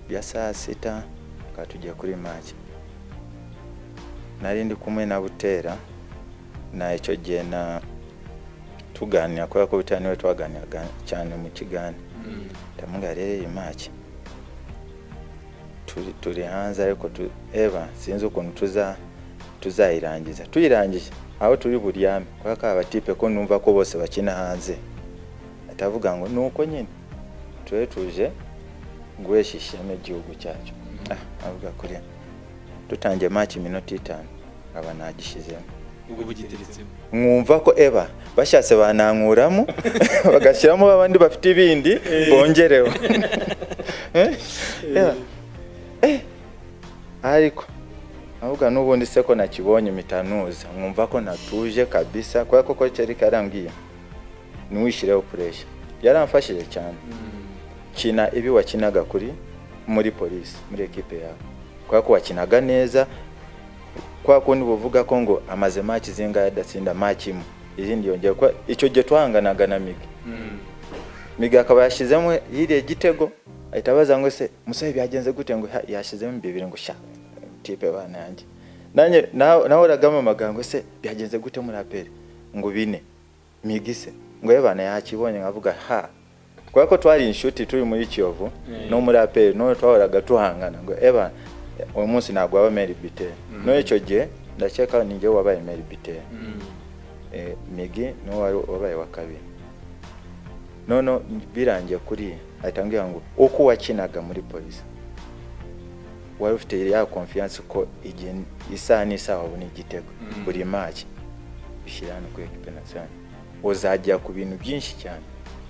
bya saa sita tukaba tugiye kuri make nari ndi kumwe na butera na icyo gihe na tuganira kubera ko butera niwe twaganiraga cyane mu kigani ndamubwira rero iyi make turi, turi hanze ariko tu, eba sinzi ukuntu tuza tuzayirangiza tuyirangije aho turi buryame kubera ko abatipe ko numva ko bose bakina hanze atavuga ngo ni uko nyine tube tuje guhesha ishema igihugu cyacu ah, avuga kuriya dutangiye make iminota itanu aba ntagishyizemo ubwo bugiteretsemo mwumva ko eba bashatse banankuramo bagashyiramo abandi bafite ibindi bongereho Eh? Eba. Eh. ariko avuga n'ubundi se ko nakibonye mitanuza mwumva ko natuje kabisa kubera ko ko cyari karambwiye ntiwishireho puresha yaramfashije cyane kina ibi wakinaga kuri muri polisi muri ekipe yawe kubera ko wakinaga neza kwa kundi buvuga ko ngo amaze maki zingahe adatsinda maki imwe izindi yongera kuba icyo gihe twahanganaga na miga miga akaba yashyizemo yiriye igitego ahita abaza ngo se musore byagenze gute ngo "Ha, yashyizemo bibiri ngo sha tipe bananjye nanjye nawe uragama amagambo se byagenze gute muri aperi ngo bine migise ngo yabana yakibonye nkavuga ha kubera ko twari inshuti turi muri kiyovu no muri aperi none twahoraga tuhangana ngo eba uyu munsi ntabwo waba meri biteri none icyo gihe ndakeka ni njyewe wabaye meri biteri migi niwe wari wabaye wa kabiri none birangiye kuriya ahita ambwira ngo uko wakinaga muri polisi wari ufite ya konfiyanse ko igihe isaha n'isaha wabona igitego buri maki bishyira hano kuri ekipe nasiyonari uzagera ku bintu byinshi cyane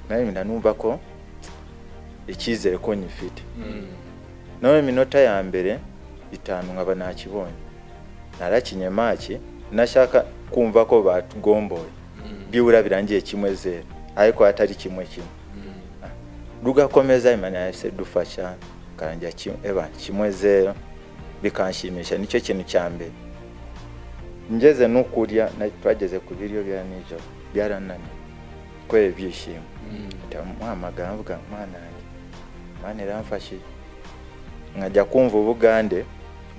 nawe numva ko icyizere ko nyifite nawe minota ya mbere itanu nkaba nakibonye narakinye maki nashaka kumva ko batugomboye byibura birangiye kimwe zeru ariko atari kimwe kimwe rugakomeza imana yahise dufasha karangira kimwe zero bikanshimisha nicyo kintu cya mbere ngeze no kurya twageze ku biryo bya nijoro byarananiye kubera ibyishimo muhamagara mvuga mwana yanjye mwana iramfashije nkajya kumva ubugande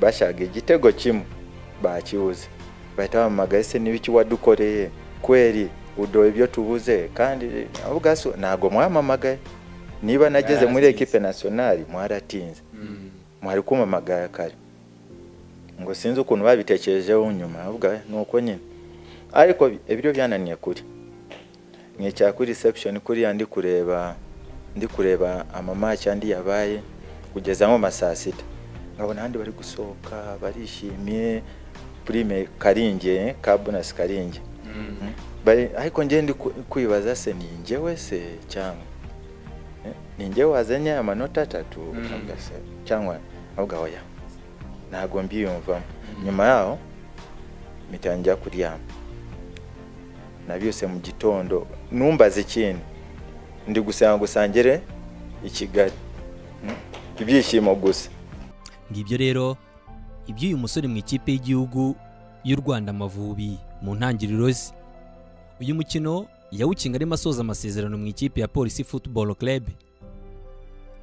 bashaka igitego kimwe bakibuze bahita bampamagaye se n'ibiki wadukoreye kweri udoye ibyo tubuze kandi ntabwo mwamamagaye niba nageze muri ekipe nasiyonari mwaratinze mwari kumamagara kare ngo sinzi ukuntu babitekerejeho nyuma ni uko nyine ariko ibyo byananiye kuri mwicara kuri reception kuriya ndi kureba ndi kureba amamaki andi yabaye kugeza nko saa sita nkabona ahandi bari gusohoka barishimye prime karinge ka bonasi karinge ariko njye ndi kwibaza se ni njyewe se cyangwa ni njyewe wazanye amanota atatu cyangwa ahubwo oya ntabwo mbiyumvamo nyuma yaho mitangira kuryama nabyose mu gitondo numbaze ikindi ndi gusenga gusangire i kigali ibyishimo gusa ngibyo rero iby'uyu musore mu ikipe y'igihugu y'u rwanda amavubi mu ntangiriro ze uyu mukino yawukinga arimo asoza amasezerano mu ikipe ya polisi futuboro kerebe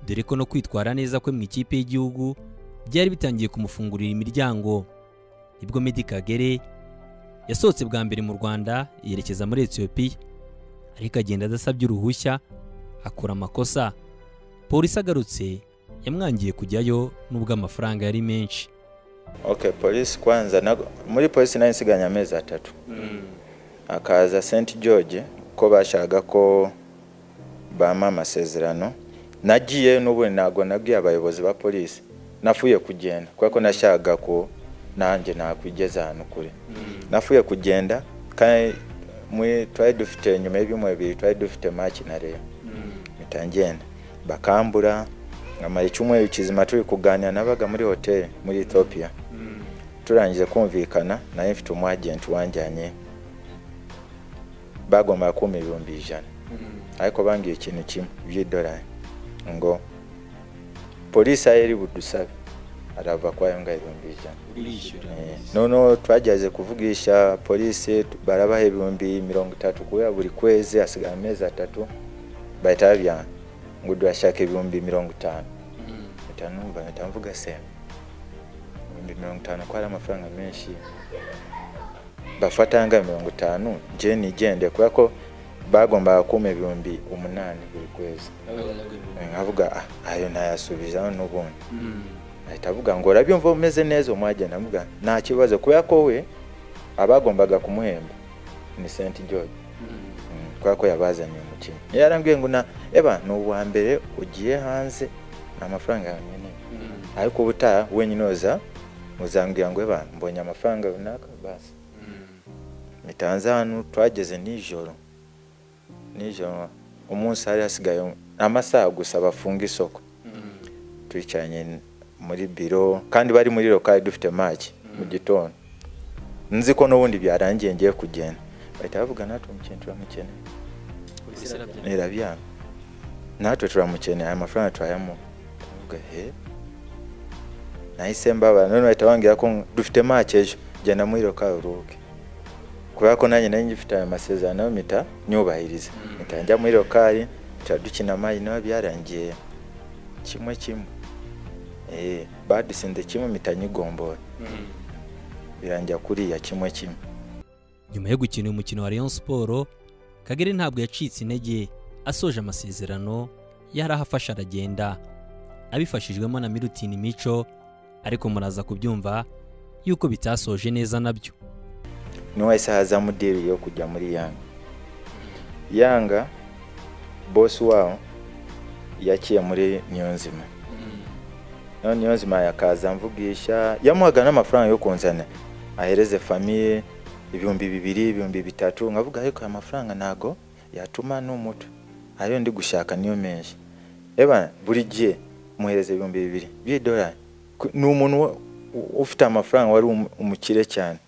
dore ko no kwitwara neza kwe mu ikipe y'igihugu byari bitangiye kumufungurira imiryango nibwo Medi Kagere yasohotse bwa mbere mu rwanda yerekeza muri etiyopiya ariko agenda adasabye uruhushya akora amakosa polisi agarutse yamwangiye kujyayo nubwo amafaranga yari menshi oke polisi kwanza muri polisi nayo nsiganye amezi atatu akaza senti george ko bashaka ko bampa amasezerano nagiye n'ubundi ntabwo nabwiye abayobozi ba polisi nafuye kugenda kubera ko nashakaga ko nanjye nakwigeza ahantu kure nafuye kugenda kandi twari dufite nyuma y'ibyumweru bibiri twari dufite maki na rero mpita ngenda bakambura nkamara icyumweru kizima turi kuganira nabaga muri hoteli muri etiyopiya turangije kumvikana nayo mfite umwagenti wanjyanye bagomba kumpa ibihumbi ijana ariko bambwiye ikintu kimwe by'idolari ngo polisi aho iri budusabe arava kwa ya mbwa ibihumbi ijana noneho twageze kuvugisha polisi barabaha ibihumbi mirongo itatu kubera buri kwezi hasigara amezi atatu bahita babyanga ngo duhashaka ibihumbi mirongo itanu mpita numva mpita mvuga se ibihumbi mirongo itanu ko hari amafaranga menshi bafata anga mirongo itanu njye nigende kubera ko bagombaga kumpa ibihumbi umunani buri kwezi nkavuga ayo ntayasubizaho n'ubundi ahita avuga ngo urabyumva umeze neza umwagenda avuga nta kibazo kubera ko we abagombaga kumuhemba ni senti george kubera ko yabazaniye umukino yarambwiye ngo na eba ni uwa mbere ugiye hanze nta mafaranga yawe nkeneye ariko ubutaha wenyine uza uzambwira ngo eba mbonye amafaranga runaka basi mitanze hano twageze nijoro nijoro umunsi hari hasigaye amasaha gusa bafunga isoko twicaranye muri biro kandi bari muri lokari dufite maki mu gitondo nzi ko n'ubundi byarangiye ngiye kugenda bahita bavuga natwe umukene turamukeneye irabyanga natwe turamukeneye aya mafaranga turayamuha tuvuga he nahise mbabara none bahita bambwira ko dufite maki ejo genda muri lokari uruhuke kubera ko nanjye nari ngifite aya masezerano mpita nyubahiriza mpita njya muri lokari turadukina amayi nawe byarangiye kimwe kimwe Eh, badutsinze kimwe mpita nyigombora birangira kuriya kimwe kimwe nyuma yo gukina uyu mukino wa Rayon Sport Kagere ntabwo yacitse intege asoje amasezerano yari ahafashe aragenda abifashijwemo na Milutin Mico ariko muraza kubyumva yuko bitasoje neza nabyo niwese hazamu diri yo kujya muri yanga yanga bosi wabo yakiye muri niyonzima none niyonzima yakaza mvugisha yamuhaga n'amafaranga yo kunzana ahereze famiye ibihumbi bibiri ibihumbi bitatu nkavuga ariko aya mafaranga ntago yatuma n'umuto ariyo ndi gushaka niyo menshi eba buri gihe muhereza ibihumbi bibiri by'idolari ni umuntu ufite amafaranga wari umukire cyane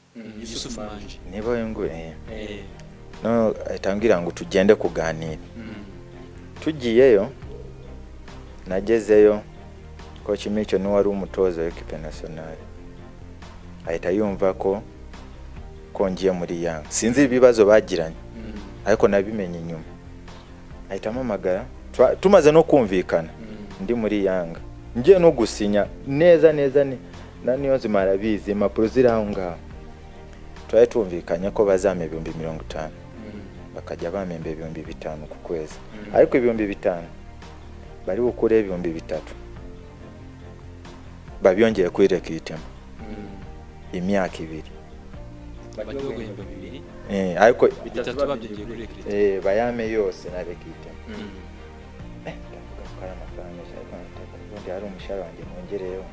Yusuf Manje niba we ngo eh. eh no ahita ambwira ngo tugende kuganira tugiyeyo nagezeyo koci mico niwe wari umutoza w'ikipe nasiyonari ahita yumva ko kongiye muri yanga sinzi ibibazo bagiranye ariko nabimenye inyuma ahita ampamagara Twa- tumaze no kumvikana ndi muri yanga ngiye no gusinya neza neza ni- na niyo nzima arabizi impapuro ziri aho ngaho twari tumvikanye ko bazampa ibihumbi mirongo itanu bakajya bamemba ibihumbi bitanu ku kwezi ariko ibihumbi bitanu bari bukureho ibihumbi bitatu babyongeye kuri rekitema imyaka ibiri bagiye guhemba bibiri Eh, ariko bitatu babyongeye kuri rekiriti eh, bayame yose na rekitema ndavuga ko ari amafaranga menshi ariko nataka ubundi hari umushahara wanjye nongereyeho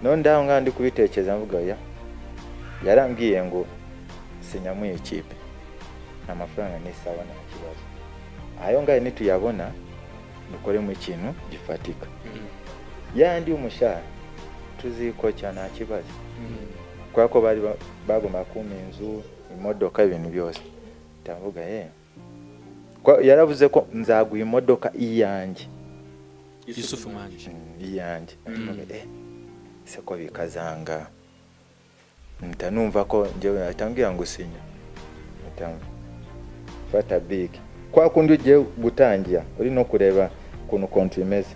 none ndaho ngaho ndi kubitekereza mvuga ya yarambwiye ngo sinya mu ikipe amafaranga ni sawa nta kibazo ayo ngayo nituyabona dukoremo ikintu gifatika yandi y'umushahara tuzikocya nta kibazo kubera ko bari ba- bagomba kumpa inzu imodoka ibintu byose ndavuga ye Kwa- yaravuze ko nzaguha imodoka iyanjye Yusuf Manje Mm, iyanjye Mm. Ndavuga, eh, ese ko bikazanga mpita numva ko njyewe ahita ambwira ngo sinya Mpita mv- fata big kwa kundi ugiye gutangira uri no kureba ukuntu konti imeze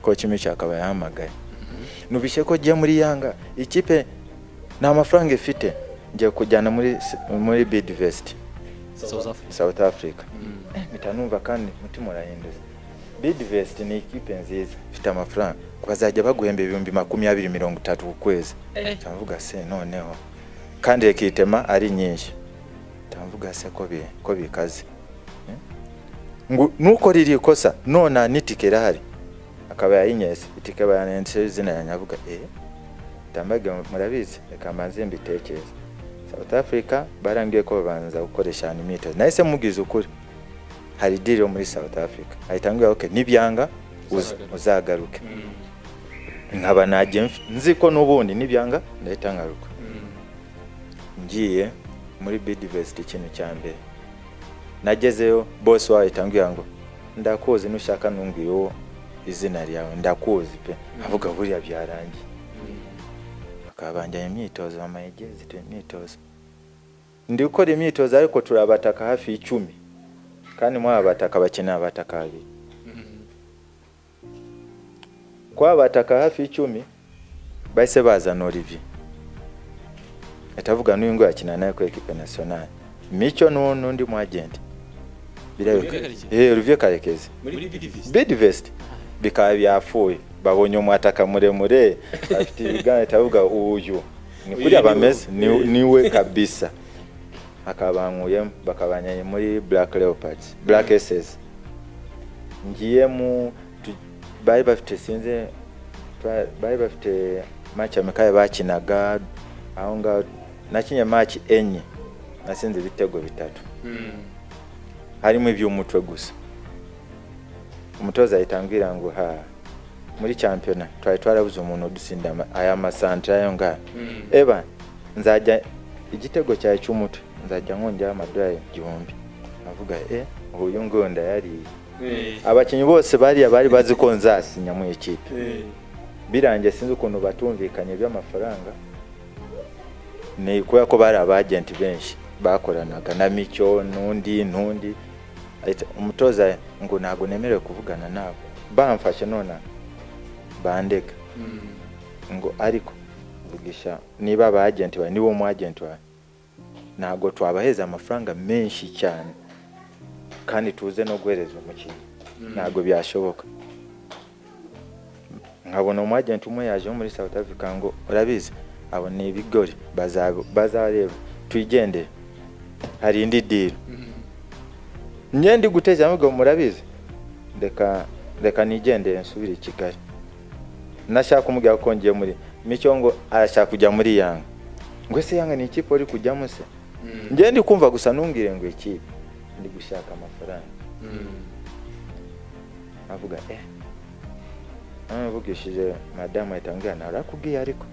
ko kimico akaba yahamagaye nubishye ko ugiye muri yanga ikipe nta mafaranga ifite ngiye kujyana muri s- muri bidivesiti South Africa south africa Mm. Eh, mpita numva kandi umutima urahindutse bidivest ni ikipe nziza ifite amafaranga bazajya baguhemba ibihumbi makumyabiri mirongo itatu ku kwezi ndavuga se noneho kandi rekitema ari nyinshi ndavuga se ko bi- ko bikaze Eh? ngo nukora iri kosa nona n'itike irahari akaba yayinyese itike bayananditseho izina yanjye avuga eh ndambage murabizi reka mbanze mbitekereze south africa barambwiye ko babanza gukoresha hano imyitozo nahise mubwiza ukuri hari diri yo muri south africa ahita ambwira okay nibyanga uza- Uzagaruke." uzagaruke Mm. nkaba najye mf- nzi ko n'ubundi nibyanga ndahita ngaruka Mm. ngiye muri bidivesiti ikintu cya mbere nagezeyo bose wahita ambwira ngo ndakuzi nushaka numbwira uwo izina ryawe ndakuzi pe avuga buriya byarangiye bakabanganya imyitozo amayegezi tu imyitozo ndi gukora imyitozo ariko turabataka hafi y'icumi kandi muri aba bataka bakeneye abataka babiri kwa bataka hafi y'icumi bahise bazana Olivier atavuga n'uyu ngo yakina nawe ku ekipe nationale mico n'u- n'undi mu agent Olivier Karekezi? Olivier Karekezi muri BDVs Bidvest bikaba byapfuye babonye umwataka muremure afite ibiganza itavuga uyu ni Uyu kuriya ni we. bameze ni- niwe kabisa akabankuyemo bakabanyanye muri Black Leopards Black SS ngiye mu tu- bari bafite sinze ba- bari bafite match amekaye bakinaga aho ngaho nakinye match enye nasinze ibitego bitatu harimo iby'umutwe gusa umutoza ahita ambwira ngo ha muri champiyona twari twarabuze umuntu udutsinda ama- aya masantere ayo ngayo eba nzajya igitego cyawe cy'umutwe nzajya nkongeraho amadolari igihumbi avuga e uyu ngunda yariye abakinnyi bose bariya bari bazi ko nzasinya mu ikipe birangiye sinzi ukuntu batumvikanye by'amafaranga ni kubera ko bari abagenti benshi bakoranaga na micyo n'undi n'undi Ahita- umutoza ngo ntabwo nemerewe kuvugana nabo bamfashe none bandeka ngo ariko vugisha niba aba agenti bawe niba umu agenti wawe ntabwo twabaheza amafaranga menshi cyane kandi tuze no guhereza umukinnyi ntabwo byashoboka nkabona umu agenti umwe yaje muri South Africa ngo urabizi abo ni ibigori bazaba- bazareba twigendere hari indi diro njye ndi guteza ahubwo murabizi reka reka nigendere nsubire i Kigali nashaka kumubwira ko ngiye muri Mico ngo arashaka kujya muri Yanga ngo se Yanga ni ikipe uri kujyamo se njye ndi kumva gusa ntumbwire ngo ikipe ndi gushaka amafaranga avuga eh namuvugishije madamu ahita ambwira narakubwiye ariko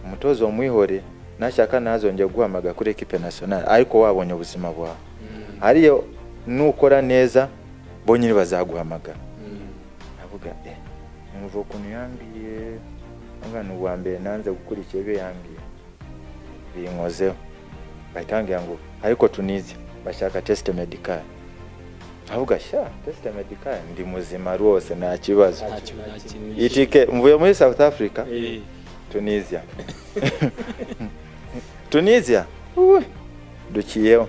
umutozo wamwihore nashaka ntazongera guhamaga kuri ekipe nasiyonari ariko wabonye ubuzima bwawe hariyo nukora neza bo nyine bazaguhamagara avuga eh numva ukuntu yambwiye avuga ni uwa mbere nanze gukurikiye ibyo yambwiye binkozeho bahita bambwira ngo ariko tunize bashaka tesite medikari avuga sha tesite medikari ndi muzima rwose nta kibazo itike mvuye muri south africa tunisia tunisia uwe, duciyeho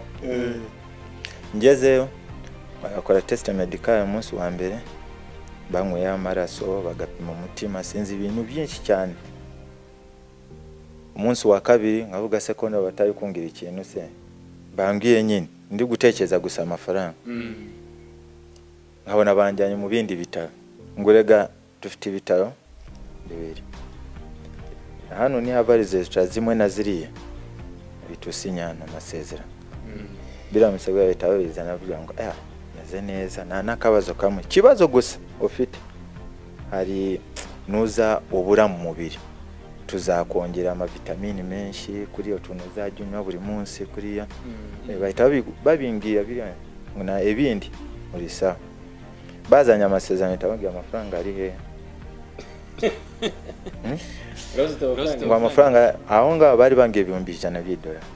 ngezeyo bagakora tesite medikari umunsi wa mbere banyweyeho amaraso bagapima umutima sinzi ibintu byinshi cyane umunsi wa kabiri nkavuga se ko nabo batari kungira ikintu se bambwiye nyine ndi gutekereza gusa amafaranga nkabona banjyanye mu bindi bitaro ngo rega dufite ibitaro bibiri hano ni hava resitora zimwe na ziriya bihita usinyana amasezerano biriya misego bahita babizana bavuga ngo aya meze neza nta n'akabazo kamwe ikibazo gusa ufite hari nuza ubura mu mubiri tuzakongera amavitamini menshi kuri iyo tuntu uzajya unywa buri munsi kuriya Eh, bahita babi- babimbwira biriya ngo na ibindi muri sawa bazanye amasezerano bahita bambwira amafaranga ari hehe ngo amafaranga aho ngaho bari bambwiye ibihumbi ijana by'idolari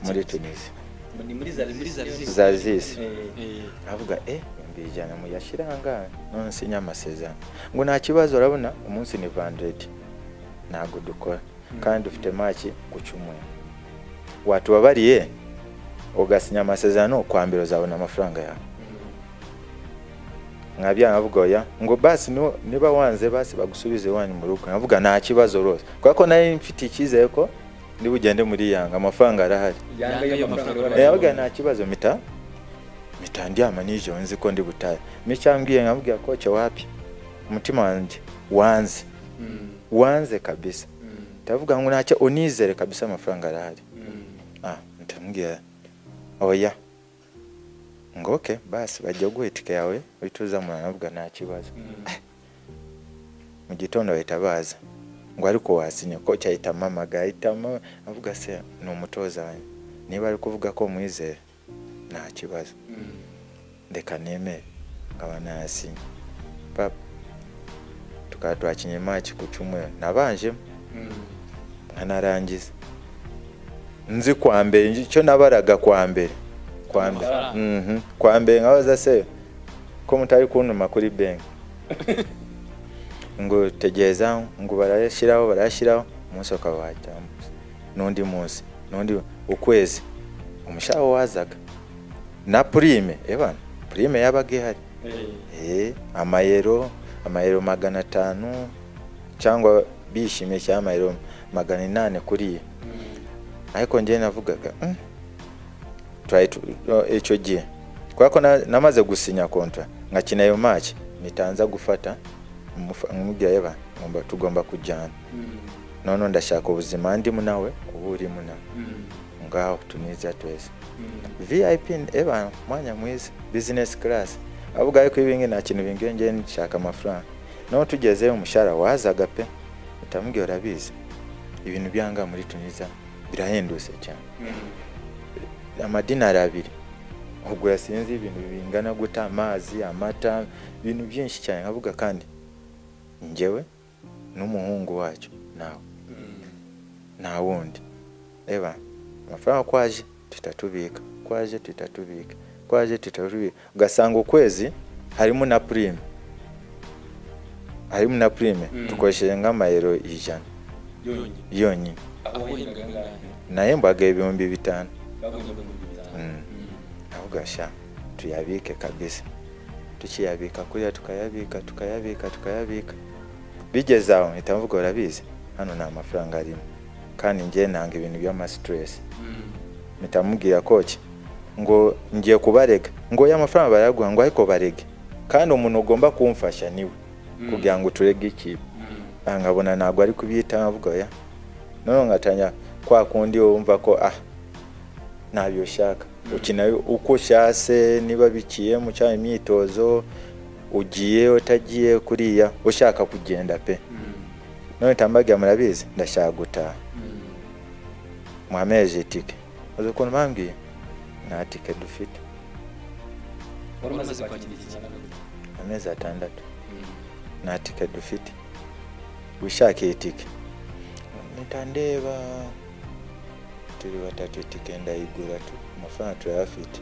muri tunisi za zisi avuga eh ibihumbi ijana muyashyira ahangaha none sinya amasezerano ngo nta kibazo urabona umunsi ni vandredi ntabwo dukora kandi dufite maki ku cyumweru watubabariye ugasinya amasezerano kwa mbere uzabona amafaranga yawe nkabyanga avuga oya ngo basi nu- niba wanze basi bagusubize iwanyu mu rugo nkavuga nta kibazo rwose kubera ko nari mfite icyizere ko ndi bugende muri yanga amafaranga arahari yavuga nta kibazo mita mita ndyama nijoro nzi ko ndi butahe micyambwiye nkabwira koce wapi umutima wanjye wanze wanze kabisa ndavuga ngo ntacyo unizere kabisa amafaranga arahari ah ndamubwira oya ngo oke basi bajya guha itike yawe uhita uzamura navuga nta kibazo mu gitondo bahita baza ngo ariko wasinye koci ahita amamagara ahita ama- avuga se ni umutoza wanjye niba ari kuvuga ko mwizera nta kibazo reka nemere nkaba nayasinye papa tukaba twakinnye maki ku cyumweru nabanjemo nkanarangiza nzi kwa mbere icyo nabaraga kwa mbere kwa mbere Amafaranga. Mhm. kwa mbere nkabaza se ko mutari kuntuma kuri benki ngo tegereza ngo barayashyiraho barayashyiraho umunsi ukaba wajyamo n'undi munsi n'undi ukwezi umushahara wazaga na purime ebana purime yabaga ihari Eh, amayero amayero magana atanu cyangwa bishimye cyangwa amayero magana inani kuriya ariko njyewe navugaga "Mm, turaye tu- o, icyo gihe kubera ko na- namaze gusinya kontra nkakina ayo maci mitanza gufata nk'umubwira yeba ngomba- tugomba kujyana noneho ndashaka ubuzima ndimo nawe uba urimo nawe ngaho tunizera twese vip eba mwanya mwiza business class avuga ariko ibingi nta kintu bingiye ngiye nshaka amafaranga naho tugezeyo umushahara wazaga pe utamubwira urabizi ibintu byanga muri tunisiya birahendutse cyane amadinari abiri ubwo yasinze ibintu bingana guta amazi amata ibintu byinshi cyane nkavuga kandi ngewe n'umuhungu wacyo nawe nta wundi reba amafaranga ko aje tuhita tubika ko aje tuhita tubika ko aje tuhita tubika ugasanga ukwezi harimo na purime harimo na prime dukoresheje nk'amayero ijana yonyine naye mbaga ibihumbi bitanu Mm. ahubwo sha tuyabike kabisa tukiyabika kuriya tukayabika tukayabika tukayabika bigeze aho mpita mvuga urabizi hano nta mafaranga arimo kandi njye nanga ibintu by'amasitiresi mpita mubwira koki ngo ngiye kubarega ngo ya mafaranga barayaguha ngo ariko barege kandi umuntu ugomba kumfasha niwe kugira ngo turege ikipe Ah, nkabona ntabwo ari kubyitaho avuga ya noneho ngatanya kwa kundi wumva ko ah ntabyo ushaka ukina uko ushase niba bikiye mu cyaba imyitozo ugiye utagiye kuriya ushaka kugenda pe none tambaga murabizi ndashaka gutaha mwameje itike uzi ukuntu bambwiye nta tike dufite amezi atandatu nta tike dufite wishaka iyi tike mpita ndeba turi batatu itike ndayigura tu amafaranga turayafite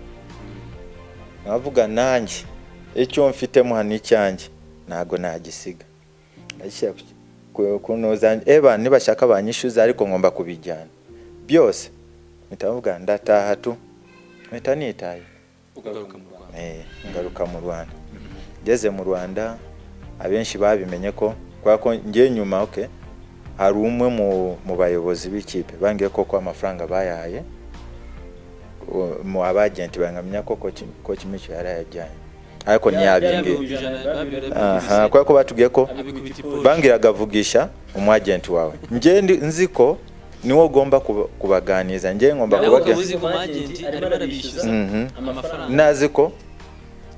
nkavuga nanjye icyo mfitemo hano icyanjye ntabwo nagisiga ndashyira ku- ku- kunoza eba nibashaka banyishyuza ariko ngomba kubijyana byose mpita mvuga ndataha tu mpita nitaye Eh, ngaruka mu rwanda ngeze mu rwanda abenshi babimenye ko kubera ko ngiye nyuma okay, hari umwe mu- mu bayobozi b'ikipe bambwiye ko ko amafaranga bayahaye u- mu abagenti bangamenya ko ko kimicyo yarayajyanye ariko ntiyabimbwiye aha kubera ko batubwiye ko bambwiraga vugisha umwagenti wawe njye ndi- nzi ko niwo ugomba kuba- kubaganiza njye ngomba kubaga Mhm. nazi ko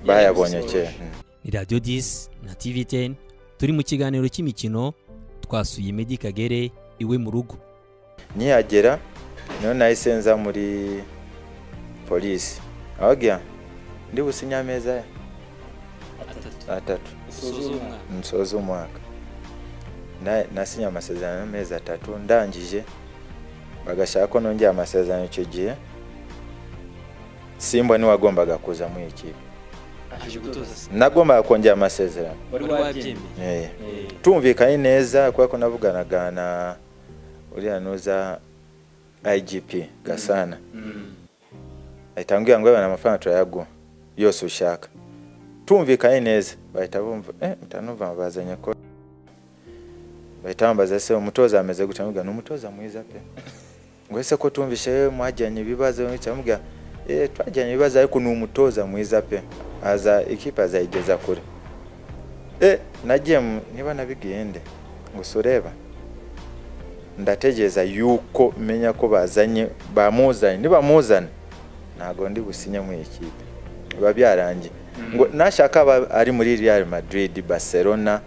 bayabonye kera Mhm. ni radiyo disi na tivi teni turi mu kiganiro cy'imikino twasuye Meddy Kagere iwe mu rugo niyagera niyo nahise nza muri polisi ahogya ndi businye ameza atatu nsoza umwaka Na- nasinye amasezerano y'amezi atatu ndangije bagashaka ko nongera amasezerano icyo gihe simba niwe wagombaga kuza muri iyi kipe nagombaga kongera amasezerano Eh. tumvikanye neza kubera ko navuganaga na uriya nuza igp gasana ahita ambwira ngo yabona amafaranga turayaguha yose ushaka tumvikanye neza bahita bumva eh mpita numva bazanye ko bahita bambaza se umutoza ameze gutya mbwira ni umutoza mwiza pe ngo ese ko tumvishe yewe mwajyanye ibibazo mpita mubwira eh twajyanye ibibazo ariko ni umutoza mwiza pe aza ikipe azayigeza kure eh nagiye mu- niba nabigiye nde gusa ureba ndategereza yuko menya ko bazanye bamuzanye nibamuzana ntabwo ndi businye muri iyi kipe biba byarangiye ngo nashaka aba ari muri real madrid barcelona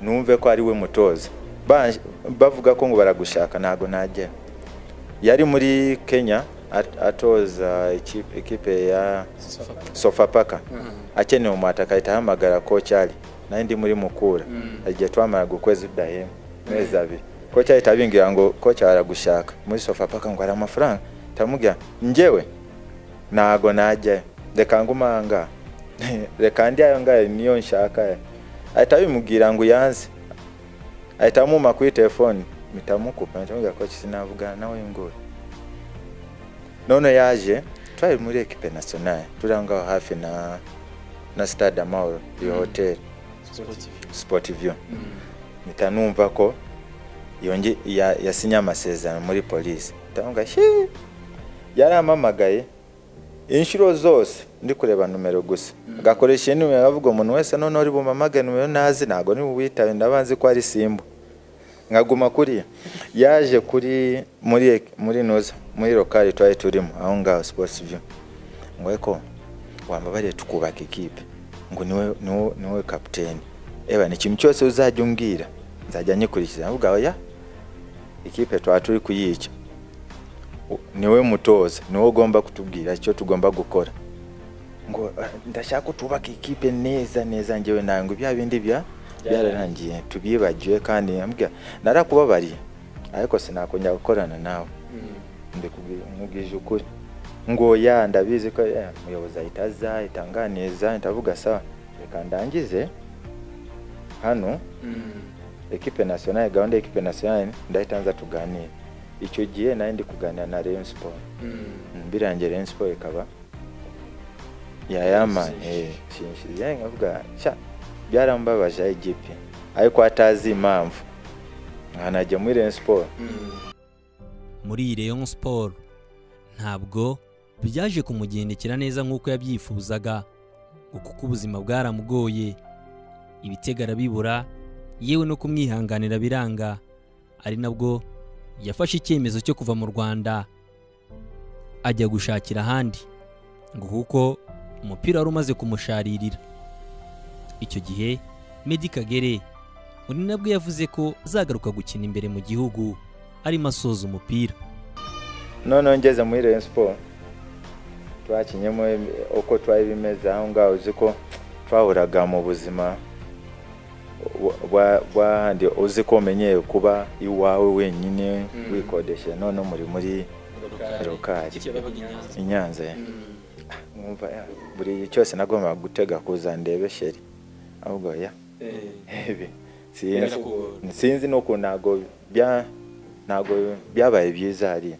numve ko ari we mutoza Ba- bavuga ko ngo baragushaka ntabwo nagera yari muri kenya at- atoza ikipe, ikipe ya sofapaka akeneye umwataka ahita ahamagara ko cyari nari ndi muri mukura igihe twamaraga ukwezi kudahema amezi abiri ko cyari tabingira ngo ko cyaragushaka muri sofapaka ngo hari amafaranga tamubwira njyewe ntago najyayo reka nguma aha reka ndi ayo ngayo niyo nshaka ahita bimubwira ngo yanze ahita amuma kuri telefone mpita mukupa mpita ko sinavugana nawe ngo none yaje twari muri ekipe nasiyonari turi aho ngaho hafi na na stade amahoro iyo hoteli sportivio mpita numva ko yonge ya- yasinye amasezerano muri polisi ndabona yarampamagaye inshuro zose ndi kureba numero gusa agakoresha iyi numero avuga umuntu wese noneho uri bumamage numero ntazi ntabwo ni buwitabe ndabanzi ko ari simba nkaguma kuriya yaje kuri muri muri noza muri lokali twari turimo aho ngaho sports view ngo eko wambabariye tukubaka ikipe ngo niwe niwe niwe kapiteni eba ni ikintu cyose uzajya umbwira nzajya nyikurikiza avuga oya ikipe twaba turi kuyica U- niwe mutoza niwe ugomba kutubwira icyo tugomba gukora ngo "Ah, ndashaka ko twubaka ikipe neza neza njyewe nawe ngo bya bindi bya byararangiye tubyibagiwe kandi ambwira narakubabariye ariko sinakongera gukorana nawe ndikubwije ukuri ngo ya ndabizi ko eh, umuyobozi ahita aza ahitanganiza ahita avuga sawa reka ndangize hano ekipe nationale gahunda y'ekipe nationale ndahita nza tuganire icyo gihe nari ndi kuganira na Rayon Sport mbirangiye Rayon Sport ikaba yayama eh shinshiriye nkavuga cya byarambabaje igipe ariko atazi impamvu nkanajya muri Rayon Sport muri Rayon Sport ntabwo byaje kumugendekera neza nk'uko yabyifuzaga ngo kuko ubuzima bwaramugoye ibitego arabibura yewe no kumwihanganira biranga ari nabwo yafashe icyemezo cyo kuva mu rwanda ajya gushakira ahandi ngo kuko umupira wari umaze kumusharirira icyo gihe Medi Kagere undi nabwo yavuze ko azagaruka gukina imbere mu gihugu arimo asoza umupira noneho ngeze muri Rayon Sport twakinyemo uko twari bimeze aho ngaho uzi ko twahuraga mu buzima bwahandi uzi ko umenyeye kuba iwawe wenyine wikodeshe none muri muri rokari i Nyanza mwumva buri cyose nagombaga gutega kuza ndebe sheri ahubwo ya sinzi n'ukuntu ntabwo ntabwo byabaye byiza hariya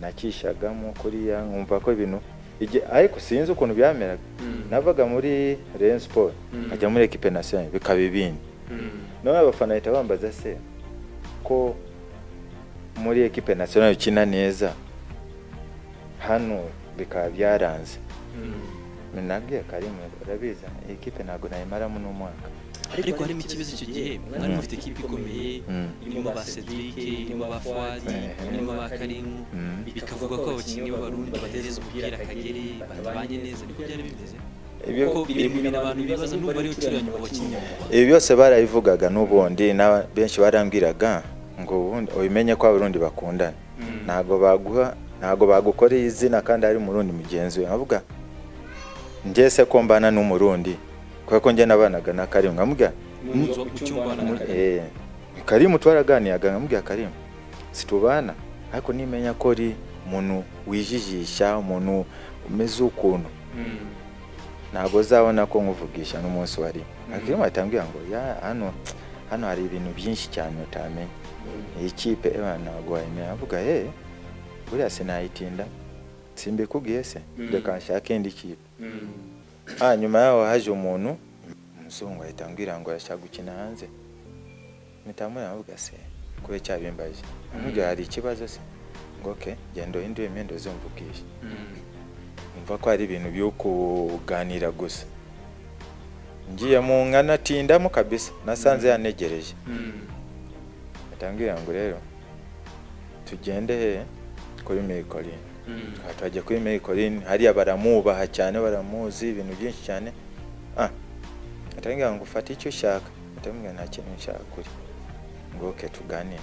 nakishagamo kuriya nkumva ko ibintu ariko sinzi ukuntu byameraga navaga muri Rayon Sport nkajya muri ekipe nasiyonari bikaba ibindi none abafana bahita bambaza se ko muri ekipe nasiyonari ukina neza hano bikaba byaranze nabwiye karimu urabizi ekipe ntabwo nayimaramo n'umwaka ariko harimo ikibazo icyo gihe mwari mufite ekipa ikomeye irimo ba Cedric irimo ba Fuadi irimo ba Karimu bikavuga ko abakinnyi b'abarundi batereza umupira Kagere batabanye neza niko byari bimeze ibi byose barabivugaga n'ubundi benshi barambwiraga ngo ubundi ubimenye ko abarundi bakundana ntabwo baguha ntabwo bagukoreye izina kandi ari umurundi mugenzi we nkavuga ngese ko mbana n'umurundi kubera ko njye nabanaga na karimu nkamubwira karimu twaraganiyaga nkamubwira karimu situbana ariko nimenya ko ari umuntu wijijisha umuntu umeze ukuntu ntabwo uzabona ko nkuvugisha n'umunsi wari akirimu atambwira ngo hano hano hari ibintu byinshi cyane utamenya iyi kipe ntabwo wayimenya avuga he buriya sinayitinda simbikubwiye se reka nshake indi kipe nyuma yaho haje umuntu umuzungu ahita ambwira ngo arashaka gukina hanze mpita muravuga se kube cyabimbaje nkubwira hari ikibazo se ngo oke genda uhindure imyenda uzumvugisha mva ko hari ibintu byo kuganira gusa ngiye mu nkanatindamo kabisa nasanze yanegereje mbwira ngo rero tugende he kuri mikorine twajya kuri meyikorini hariya baramwubaha cyane baramuzi ibintu byinshi cyane atambwira ngo ufate icyo ushaka atambwira nta kintu nshaka kuri ngo oke tuganire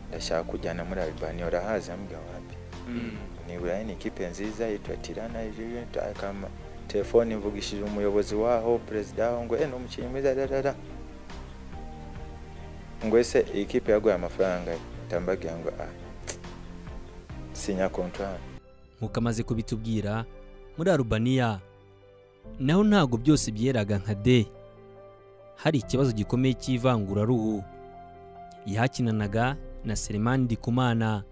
ndashaka kujyana muri aribani urahazi ambwira wapi nibura ni ikipe nziza yitwa tirana akama telefone mvugishije umuyobozi waho perezida waho ngo eno umukinnyi mwiza rarara ngo ese iyi kipe yaguye amafaranga atambagira ngo ah sinya kontwari nk'uko amaze kubitubwira muri arubaniya naho ntabwo byose byeraga nka de hari ikibazo gikomeye cy'ivanguraruhu yahakinanaga na selemani ndikumana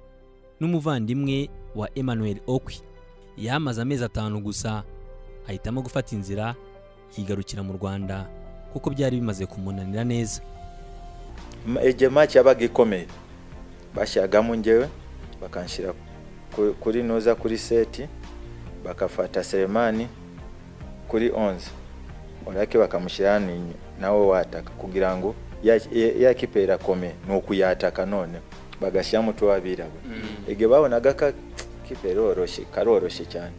n'umuvandimwe wa emmanuel okwi yamaze amezi atanu gusa ahitamo gufata inzira yigarukira mu rwanda kuko byari bimaze kumunanira neza igihe maci yabaga ikomeye bashyiragamo ngewe bakanshyira kuri noza kuri seti bakafata seremani kuri onze urake bakamushyira nawe wataka kugira ngo ya kipe irakomeye ni ukuyataka none bagashyiramo tuwabirabura igihe babonaga ka kipe roroshye karoroshye cyane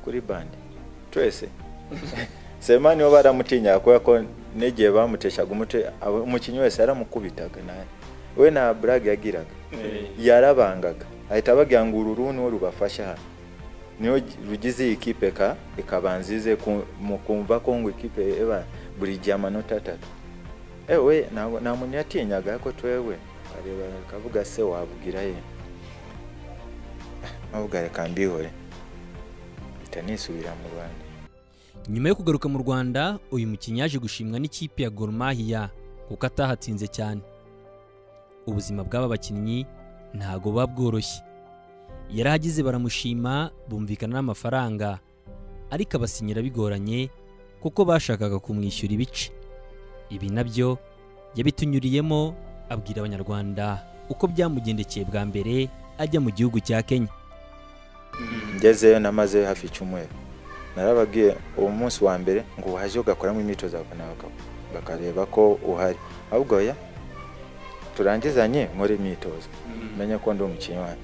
kuri bande twese seremani bo baramutinyaga kubera ko n'igihe bamuteshaga umutwe umukinnyi wese yaramukubitaga we nta burage yagiraga yarabangaga ahita ababwira ngo uru ruhu niwo rubafasha hano niyo rugize iyi kipe ka ikabanza ize kumva ko ngo ikipe eba buri gihe amanota atatu ewe nta muntu yatinyaga ko twewe areba akavuga se wabwira ye ntabwo reka mbihore mpita nisubira mu rwanda nyuma yo kugaruka mu rwanda uyu mukinnyi yaje gushimwa n'ikipe ya Gor Mahia kuko atahatsinze cyane ubuzima bw'aba bakinnyi ntago buba bworoshye yarahagize baramushima bumvikana n'amafaranga ariko abasinyira bigoranye kuko bashakaga kumwishyura ibice ibi nabyo yabitunyuriyemo abwira abanyarwanda uko byamugendekeye bwa mbere ajya mu gihugu cya kenya ngezeyo namazeyo hafi icyumweru narababwiye uwo munsi wa mbere ngo waje ugakoramo imyitozo bakareba ko uhari ahubwo ya turangizanye nkore imyitozo menye ko ndi umukinnyi wanyu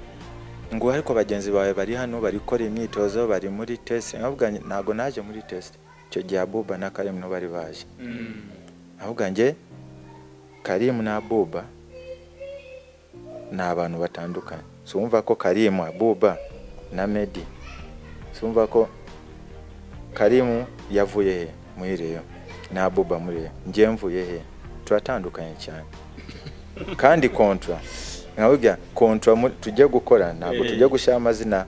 ngo ariko bagenzi bawe bari hano bari gukora imyitozo bari muri tesite ntabwo naje muri tesite icyo gihe abuba na karimu bari baje ahubwo njye karimu na abuba ni abantu batandukanye sumva ko karimu abuba na medi sumva ko karimu yavuye he muri reyo na abuba muri reyo njye mvuye he turatandukanye cyane kandi kontra nkababwira kontra tujye gukora ntabwo tujya gushyira amazina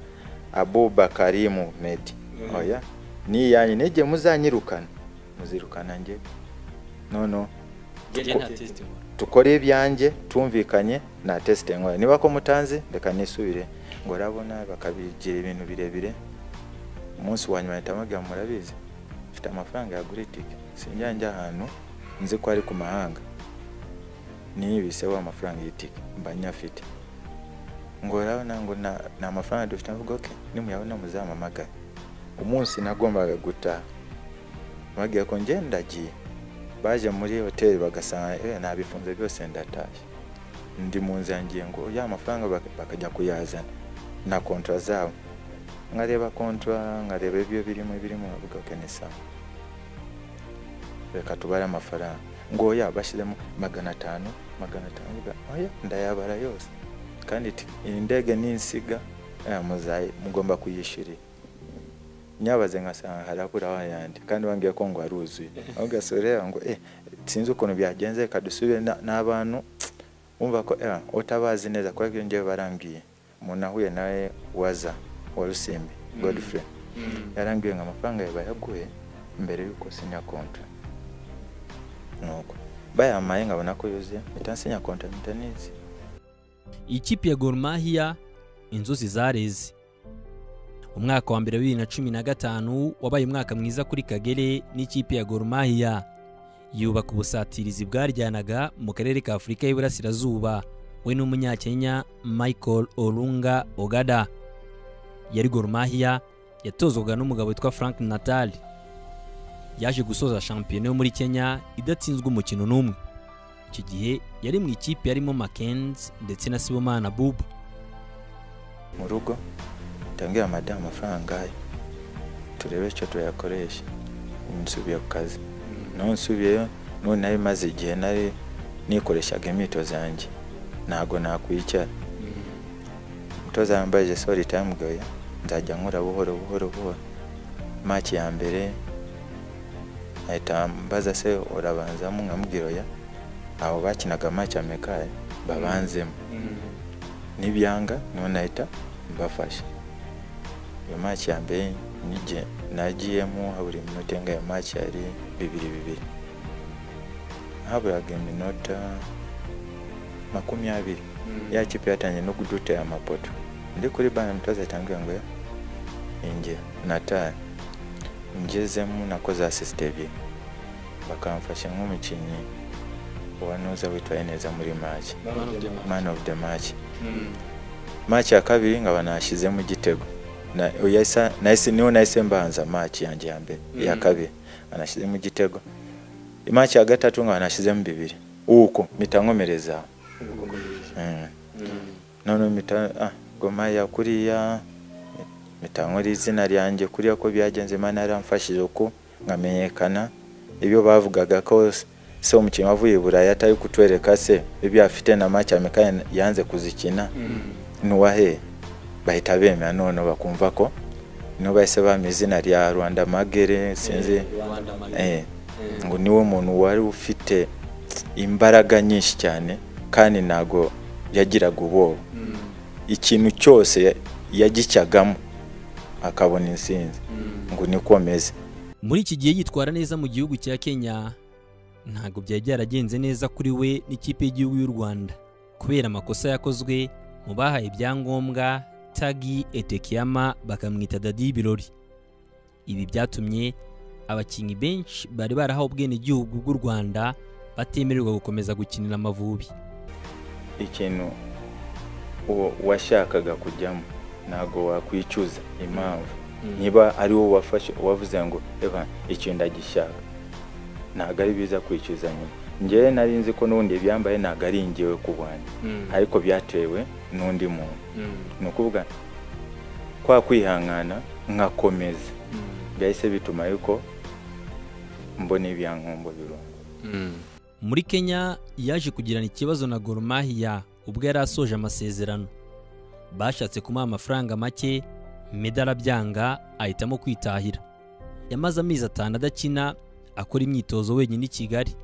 abuba karimu medi oya ni iyanyu n'igihe muzanyirukana muzirukana njye nono tukore ibyanjye tumvikanye nta tesite nkora niba ko mutanzi reka nisubire ngo urabona bakabigira ibintu birebire umunsi wa nyuma mpamagara murabizi mfite amafaranga yagura itike sinjya ahantu nzi ko ari ku mahanga niyibiseho amafaranga y'itike mba nyafite ngo urabona ngo ni amafaranga dufite avuga ko nimuyabona muzampamagare umunsi nagombaga gutaha bagiye ko ndagiye baje muri hoteli bagasanga nabifunze byose ndatashye ndi mu nzira ngiye ngo ya mafaranga bakajya kuyazana na kontra zabo nkareba kontra nkareba ibyo birimo birimo bavuga ko ni sawa reka tubare amafaranga ngo ya bashyizemo magana atanu magana atanu oya ndayabara yose kandi iyi ndege n'insiga mugomba kuyishyurira nyabaze nkasanga harabura wayandi kandi bambwiye ko ngo haruzuye aho ugasubira ngo eh sinzi ukuntu byagenze reka dusubire n'abantu wumva ko eh utabazi neza kubera ko ngewe barambwiye umuntu ahuye nawe waza wa rusimbi godfrey yarambwiye ngo amafaranga yawe bayaguhe mbere y'uko sinya kontra nuko bayamaye nkabona ko yuzuye mpita nsinya kontra mpita nizi ikipe ya Gor Mahia inzuzi zareze umwaka wa mbere wa bibiri na cumi na gatanu wabaye umwaka mwiza kuri kagere n'ikipe ya Gor Mahia yubaka ubusatirizi bwaryanaga mu karere ka afurika y'iburasirazuba we n'umunyakenya michael olunga ogada yari Gor Mahia yatozwaga n'umugabo witwa frank natali yaje gusoza shampiyona yo muri kenya idatsinzwe umukino n'umwe icyo gihe yari mu ikipe yarimo makenzi ndetse na sibomana bubu mu rugo tangira madamu amafaranga ye turebe icyo tuyakoresha nsubiye ku kazi noneho nsubiyeyo none nari maze igihe nari nikoreshaga imyitozo yanjye ntabwo nakwicara umutoza wambaye jesori itamugoye nzajya nkura buhoro buhoro buhoro maki ya mbere ahita mbaza se urabanzamo nkamubwira oya aho bakinaga maki ya mekari babanzemo n'ibyanga none ahita mbafasha iyo maki ya mbere nagiyemo habura iminota inga iyo maki yari bibiri bibiri haburaga iminota makumyabiri ya kipe yatangiye no kudutera amapoto ndi kuri bana mutoza yatangire ngo inge natari ngezemo nakoze asisite ebyiri bakamfasha nk'umukinnyi uwa nuza witwaye neza muri maki man of the match maki ya kabiri nkaba nashyizemo igitego niho nahise mbanza maki yanjye ya mbere iya kabiri anashyizemo igitego maki ya gatatu nkaba nashyizemo bibiri uko mpita nkomereza noneho mpita gomaya kuriya mitangura izina ryanjye kuriya ko byagenze imana yaramfashije uko nkamenyekana ibyo bavugaga ko se umukinnyi wavuye i burayi atari kutwereka se ibyo afite na make amikani yanze kuzikina n'uwahe bahita bemera none bakumva ko niho bahise bampa izina rya rwanda magere sinzi ngo niwe muntu wari ufite imbaraga nyinshi cyane kandi ntabwo yagiraga ubwoba ikintu cyose yagicyagamo akabona insinzi ngo nikomeze muri iki gihe yitwara neza mu gihugu cya kenya ntabwo byari byaragenze neza kuri we n'ikipe y'igihugu y'u rwanda kubera amakosa yakozwe mu bahaye ibyangombwa tagi etekiyama bakamwita dadi y'ibirori ibi byatumye abakinnyi benshi bari barahawe ubwenegihugu bw'u rwanda batemererwa gukomeza gukinira amavubi ikintu washakaga kujyamo ntabwo wakwicuza impamvu niba ari wowe wafashe wavuze ngo reba ikintu ndagishaka ntabwo ari biza kwicuza nyine ngewe nari nzi ko n'ubundi ibyambaye ntabwo ari ingewe ku bwanjye ariko byatewe n'undi muntu ni ukuvuga kwa kwihangana nkakomeza byahise bituma yuko mbona ibyankombo birunga muri kenya yaje kugirana ikibazo na goromahiya ubwo yari asoje amasezerano bashatse kumuha amafaranga make meda arabyanga ahitamo kwitahira yamaze amezi atanu adakina akora imyitozo wenyine i kigali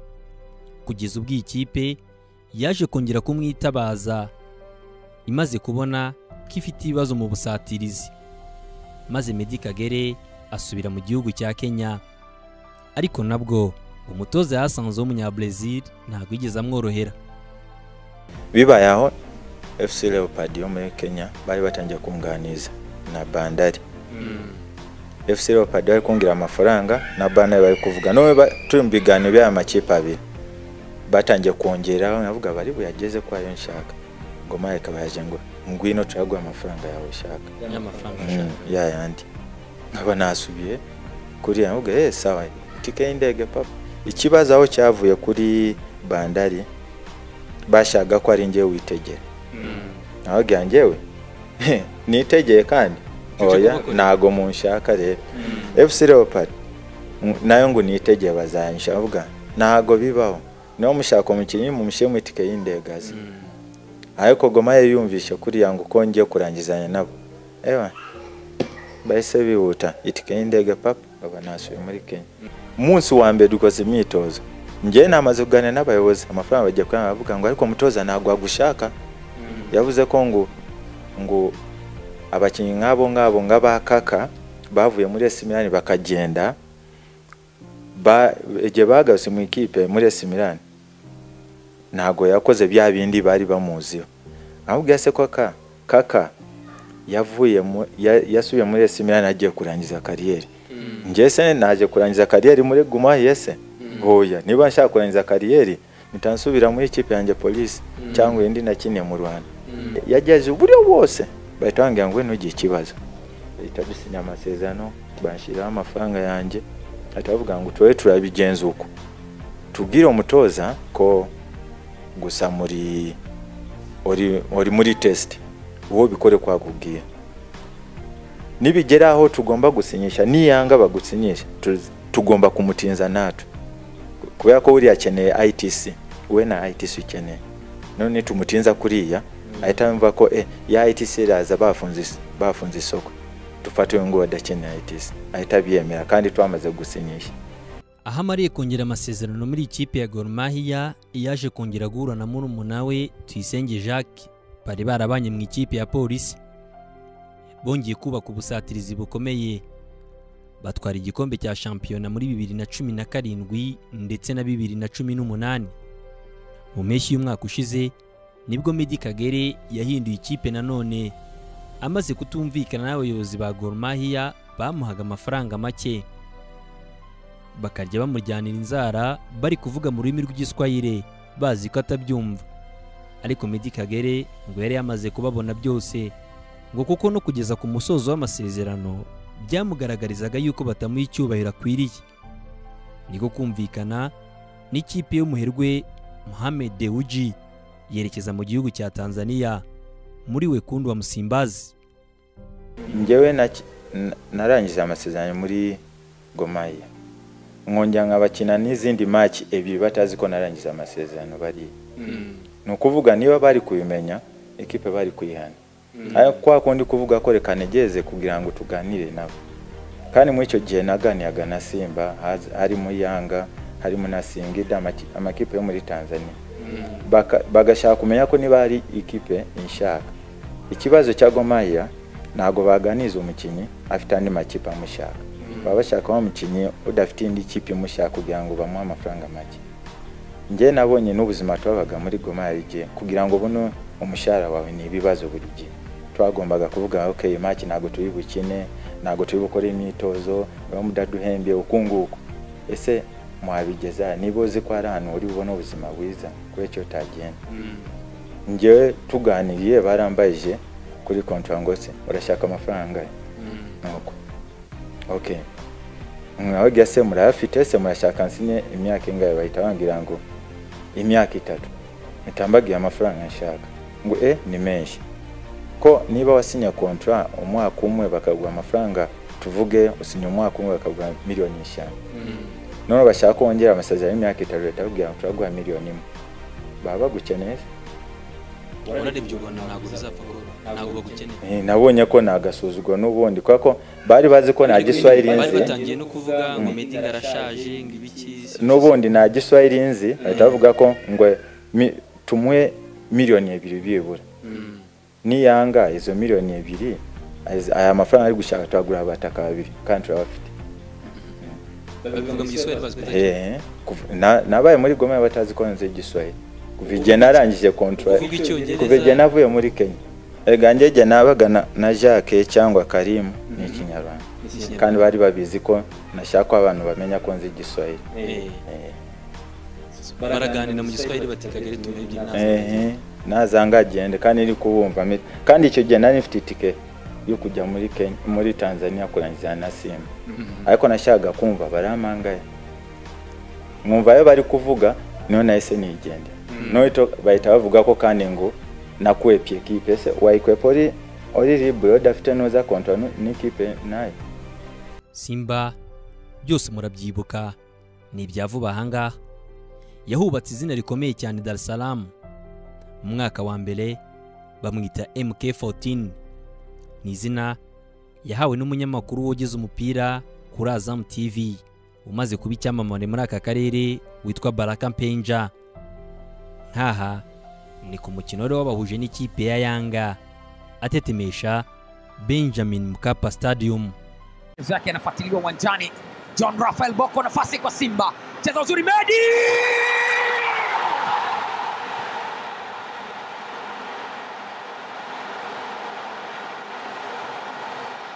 kugeza ubwo iyi kipe yaje kongera kumwitabaza imaze kubona ko ifite ibibazo mu busatirizi maze medi kagere asubira mu gihugu cya kenya ariko nabwo umutoza yahasanze w'umunyabresil ntabwo yigeze amworohera bibaye aho fc leopard yo muri kenya bari batangiye kunganiza na bandari fc leopard bari kungira amafaranga na bandari bari kuvuga none turi mu biganiro by'aya makipe abiri batangiye kongeraho navuga bari buyageze ko ayo nshaka ngoma ikaba yaje ngo ngwino turaguha amafaranga yawe ushaka ya yandi nkaba nasubiye kuri ya navuga eh sawa tike y'indege papa ikibazo aho cyavuye kuri bandari bashaka ko ari njyewe witegera nabagira njyewe nitegeye kandi oya ntago munshaka rero fc leopard nayo ngo nitegeye bazanshaka avuga ntago bibaho niba mushaka umukinnyi mumushyire mu itike y'indegazi ariko goma ye yumvishe kuriya ngo uko ngiye kurangizanya nabo ewa bahise bihuta itike y'indege papa baba nasuye muri kenya umunsi wa mbere dukoze imyitozo njyewe namaze kuganira n'abayobozi amafaranga bagiye kuyanga bavuga ngo ariko mutoza ntabwo wagushaka yavuze ko ngo ngo abakinnyi nk'abo ngabo nk'abakaka bavuye muri esimilani bakagenda igihe bagarutse mu ikipe muri esimilani ntabwo yakoze bya bindi bari bamuziho ahubwo se ko kaka yavuye yasubiye muri esimilani agiye kurangiza kariyeri se naje kurangiza kariyeri muri guma yese hoya niba nshaka kurangiza kariyeri nsubira muri ikipe yanjye polisi cyangwa indi nakiniye mu rwanda yagejeje uburyo bwose bahita bambwira ngo ntugire ikibazo bahita dusinya amasezerano bashyiraho amafaranga yanjye bahita bavuga ngo tube turabigenza uko tubwire umutoza ko gusa muri uri muri tesite uwo bikore kwakubwira nibigera aho tugomba gusinyisha niyanga bagusinyisha tugomba kumutinza natwe kubera ko buriya akeneye itc we na itc ukeneye none tumutinza kuriya ahita yumva ko ya itc iraza bafunze isoko dufate uyu nguyu adakeneye itc ahita abiyemera kandi twamaze gusinyisha aho amariye kongera amasezerano muri ikipe ya goromahiya yaje kongera guhura na murumuna we tuyisenge jacques bari barabanye mu ikipe ya polisi bongeye kubaka ubusatirizi bukomeye batwara igikombe cya shampiyona muri bibiri na cumi na karindwi ndetse na bibiri na cumi n'umunani mu mpeshyi y'umwaka ushize nibwo Medi Kagere yahinduye ikipe nanone amaze kutumvikana n'abayobozi ba Gor Mahia bamuhaga amafaranga make bakarya bamuryanira inzara bari kuvuga mu rurimi rw'igiswayire bazi ko atabyumva ariko Medi Kagere ngo yari yamaze kubabona byose ngo kuko no kugeza ku musozo w'amasezerano byamugaragarizaga yuko batamuha icyubahiro akwiriye niko kumvikana n'ikipe y'umuherwe Mohamed Dewji yerekeza mu gihugu cya tanzania muri wekundu wa musimbazi ngewe narangije amasezerano muri gomaya nkongera nkabakina n'izindi maki ebyiri batazi ko narangije amasezerano bari ni ukuvuga niba bari kubimenya ekipe bari kuyihana ariko kwa kundi kuvuga ko reka negeze kugira ngo tuganire nabo kandi muri icyo gihe naganiraga na simba harimo yanga harimo na singida amakipe yo muri tanzania bagashaka kumenya ko niba hari ikipe inshaka ikibazo cya gomaya ntabwo baganiza umukinnyi afite andi makipe amushaka baba bashakaho umukinnyi udafite indi kipe imushaka kugira ngo bamuhe amafaranga make njye nabonye n'ubuzima twabaga muri goma yarige kugira ngo buno umushahara wawe ni ibibazo buri gihe twagombaga kuvuga ok maki ntabwo turi bukine ntabwo turi bukore imyitozo niba mudaduhembye uku nguku ese mwabigeza niba uzi ko hari ahantu uri bubone ubuzima bwiza kubera icyo utagenda njyewe tuganiriye barambayije kuri kontwara ngo se urashaka amafaranga nuko ok mwababwira se murayafite se murashaka nsine imyaka ingahe bahita bambwira ngo imyaka itatu itambagiye amafaranga nshaka ngo e ni menshi ko niba wasinya kontwara umwaka umwe bakaguha amafaranga tuvuge usinya umwaka umwe bakaguha miliyoni eshanu none bashaka wongera amasezerano y'imyaka itatu leta bakubwira ngo turaguha miliyoni imwe baba bagukeneye urarebye ubona ntabwo bizapfa kuba ntabwo bagukeneye nabonye ko nagasuzugwa n'ubundi kubera ko bari bazi ko nta giswahili nzi bari batangiye no kuvuga ngo medinga arashaje ngo ibiki n'ubundi nta giswahili nzi bahita bavuga ko ngo tumwe miliyoni ebyiri byibura niyanga izo miliyoni ebyiri aya mafaranga ari gushaka turagura abataka babiri kandi turabafite nabaye muri goma batazi ko nzi igiswahili kuva igihe narangije kontwari kuva igihe navuye muri kenya ega njye igihe nabaga na jacques cyangwa karimu ni ikinyarwanda kandi bari babizi ko nashaka ko abantu bamenya ko nzi igiswahili baraganira mu giswahili batekagere tumenye nazanga agende kandi iri kubumva kandi icyo gihe nari mfite itike yo kujya muri kenya muri tanzania kurangiza na simba ariko nashakaga kumva baramangaye mwumva ayo bari kuvuga niyo nahise nigende noito bahita bavuga ko kandi ngo nakuwe pie kipe se wayikwepa ori ori libre udafite noza kontwa n'ikipe nayo simba byose murabyibuka ni ibya vuba ahangaha yahubatse izina rikomeye cyane dar es salaam mu mwaka wa mbere bamwita mk14 ni izina yahawe n'umunyamakuru wogeze umupira kuri azam tv umaze kuba icyamamare muri aka karere witwa baraka mpenja nkaha ni ku mukino wari wabahuje n'ikipe ya yanga atetemesha benjamin mkapa stadium yake anafuatiliwa uwanjani john rafael boko nafasi kwa simba cheza uzuri medi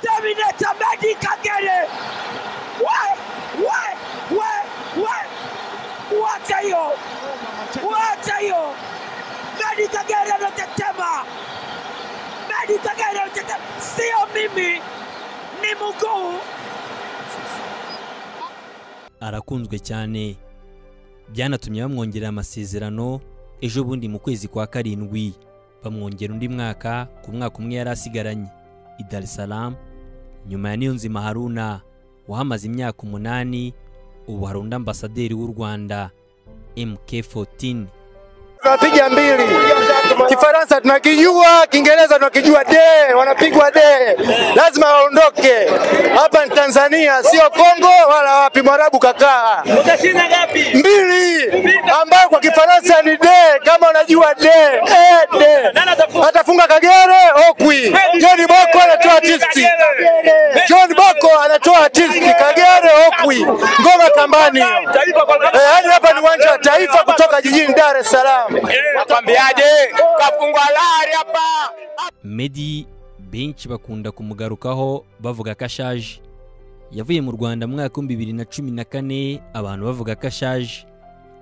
terminator medi kagere we we we we wacha hiyo wacha hiyo Medi Kagere anatetema, Medi Kagere anatetema, sio mimi, ni mguu. Arakunzwe cyane, byanatumye bamwongerera amasezerano ejo bundi mu kwezi kwa karindwi bamwongera undi mwaka ku mwaka umwe yari asigaranye i Dar es Salaam nyuma ya Niyonzima Haruna wahamaze imyaka umunani ubu hari undi ambasaderi w'u Rwanda MK14 tunapiga mbili. Kifaransa tunakijua, Kiingereza tunakijua, de wanapigwa de, lazima waondoke. Hapa ni Tanzania, sio Kongo wala wapi. Mwarabu kakaa Utashinda ngapi? mbili, ambayo kwa Kifaransa ni de, kama unajua de, eh, de. Atafunga Kagere Okwi, John Boko anatoa artisti, John Boko anatoa artisti, Kagere Okwi, ngoma kambani. Eh, Yaani hapa ni uwanja wa taifa kutoka jijini Dar es Salaam. Nakwambiaje, kafungwa lari hapa. Medi benshi bakunda kumugarukaho bavuga ko ashaje yavuye mu rwanda mu mwaka w'ibihumbi bibiri na cumi na kane abantu bavuga ko ashaje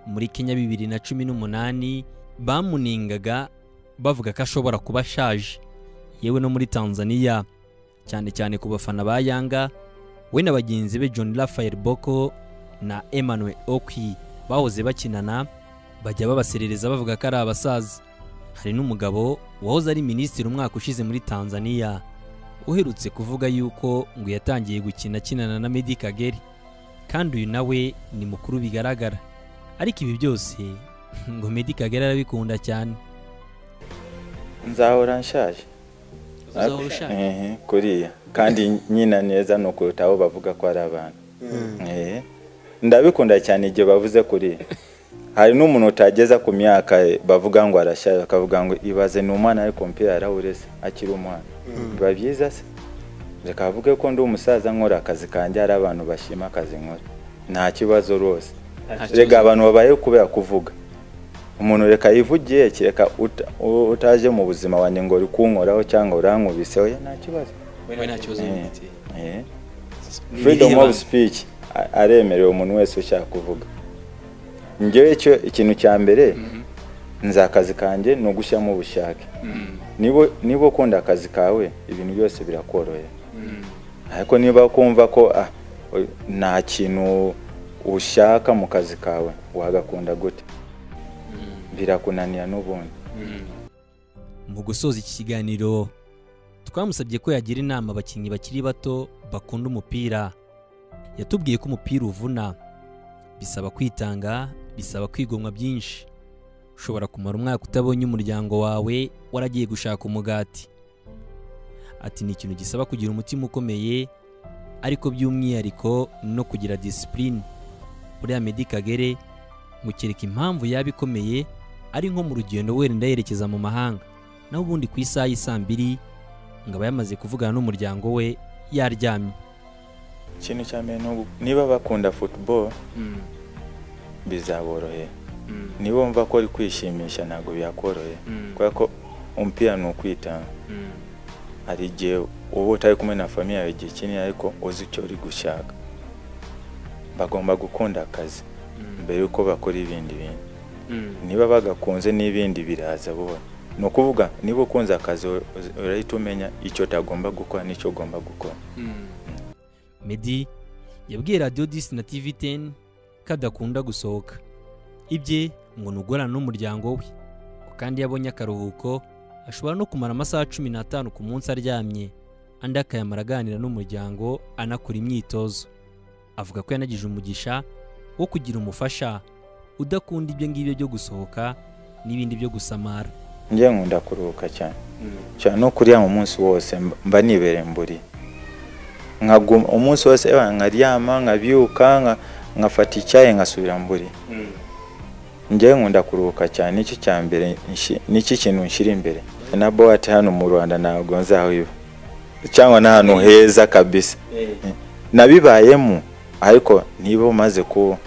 muri kenya bibiri na cumi n'umunani bamuningaga bavuga ko ashobora kuba ashaje yewe no muri tanzania cyane cyane ku bafana ba yanga we na bagenzi be john rafael boko na emmanuel okwi bahoze bakinana bajya babaserereza bavuga ko ari abasaza hari n'umugabo wahoze ari minisitiri umwaka ushize muri tanzania uherutse kuvuga yuko ngo yatangiye gukina akinana na medi kagere kandi uyu nawe ni mukuru bigaragara ariko ibi byose ngo medi kagere arabikunda cyane nzahora nshaje uzahora ushaje Ehe, kuriya kandi nyina neza ni ukuruta aho bavuga ko ari abantu Ehe. ndabikunda cyane igihe bavuze kuriya hari n'umuntu utageza ku myaka ye, bavuga ngo arashaje bakavuga ngo ibaze ni umwana ariko umupira yarawureze akiri umwana biba byiza se reka avuge ko ndi umusaza nkora akazi kanjye hari abantu bashima akazi nkora nta kibazo rwose rega abantu babayeho kubera kuvuga umuntu reka yivugiye kereka uta- u- utaje mu buzima wanjye ngo uri kunkoraho cyangwa urankubiseho ya, nta kibazo we nta kibazo mfite Eh. freedom Nireba. of speech a- aremerewe umuntu wese ushaka kuvuga njyewe icyo ikintu cya mbere nzi akazi kanjye ni ugushyiramo ubushake niba niba ukunda akazi kawe ibintu byose birakorohera ariko niba ukumva ko ah, oy- nta kintu ushaka mu kazi kawe wagakunda gute birakunanira n'ubundi Mu gusoza iki kiganiro twamusabye ko yagira inama abakinnyi bakiri bato bakunda umupira yatubwiye ko umupira uvuna bisaba kwitanga bisaba kwigomwa byinshi ushobora kumara umwaka utabonye umuryango wawe waragiye gushaka umugati ati ni ikintu gisaba kugira umutima ukomeye ariko by'umwihariko no kugira disipurine buriya Meddy Kagere mukereka impamvu yaba ikomeye ari nko mu rugendo wenda yerekeza mu mahanga naho ubundi ku isaha y'isaa mbiri ngo aba yamaze kuvugana n'umuryango we yaryamye ikintu cya mbere ni ugu- niba bakunda football bizaborohera niba wumva ko uri kwishimisha ntabwo biyakorohera kubera ko umupira ni ukwitanga hari igihe uba utari kumwe na famiye yawe igihe kinini ariko uzi icyo uri gushaka bagomba gukunda akazi mbere yuko bakora ibindi bintu niba bagakunze n'ibindi biraza buhoro ni ukuvuga niba ukunze akazi ur- urahita umenya icyo utagomba gukora n'icyo ugomba gukora Meddy yabwiye radiyo disi na tivi teni ko adakunda gusohoka ibye ngo ni ugorana n'umuryango we ko kandi iyo abonye akaruhuko ashobora no kumara amasaha cumi n'atanu ku munsi aryamye andi akayamara aganira n'umuryango anakora imyitozo avuga ko yanagize umugisha wo kugira umufasha udakunda ibyo ngibyo byo gusohoka n'ibindi byo gusamara njye nkunda kuruhuka cyane cyane no kuryama umunsi wose mb- mba nibereye mburi nkaguma umunsi wose eh, nkaryama nkabyuka nka- nkafata icyayi nkasubira mburi njyewe nkunda kuruhuka cyane nicyo cya mbere nshi- nicyo kintu nshyira imbere na buwate hano mu rwanda ntabwo nzahiba cyangwa n'ahantu heza kabisa nabibayemo ariko niba umaze ku-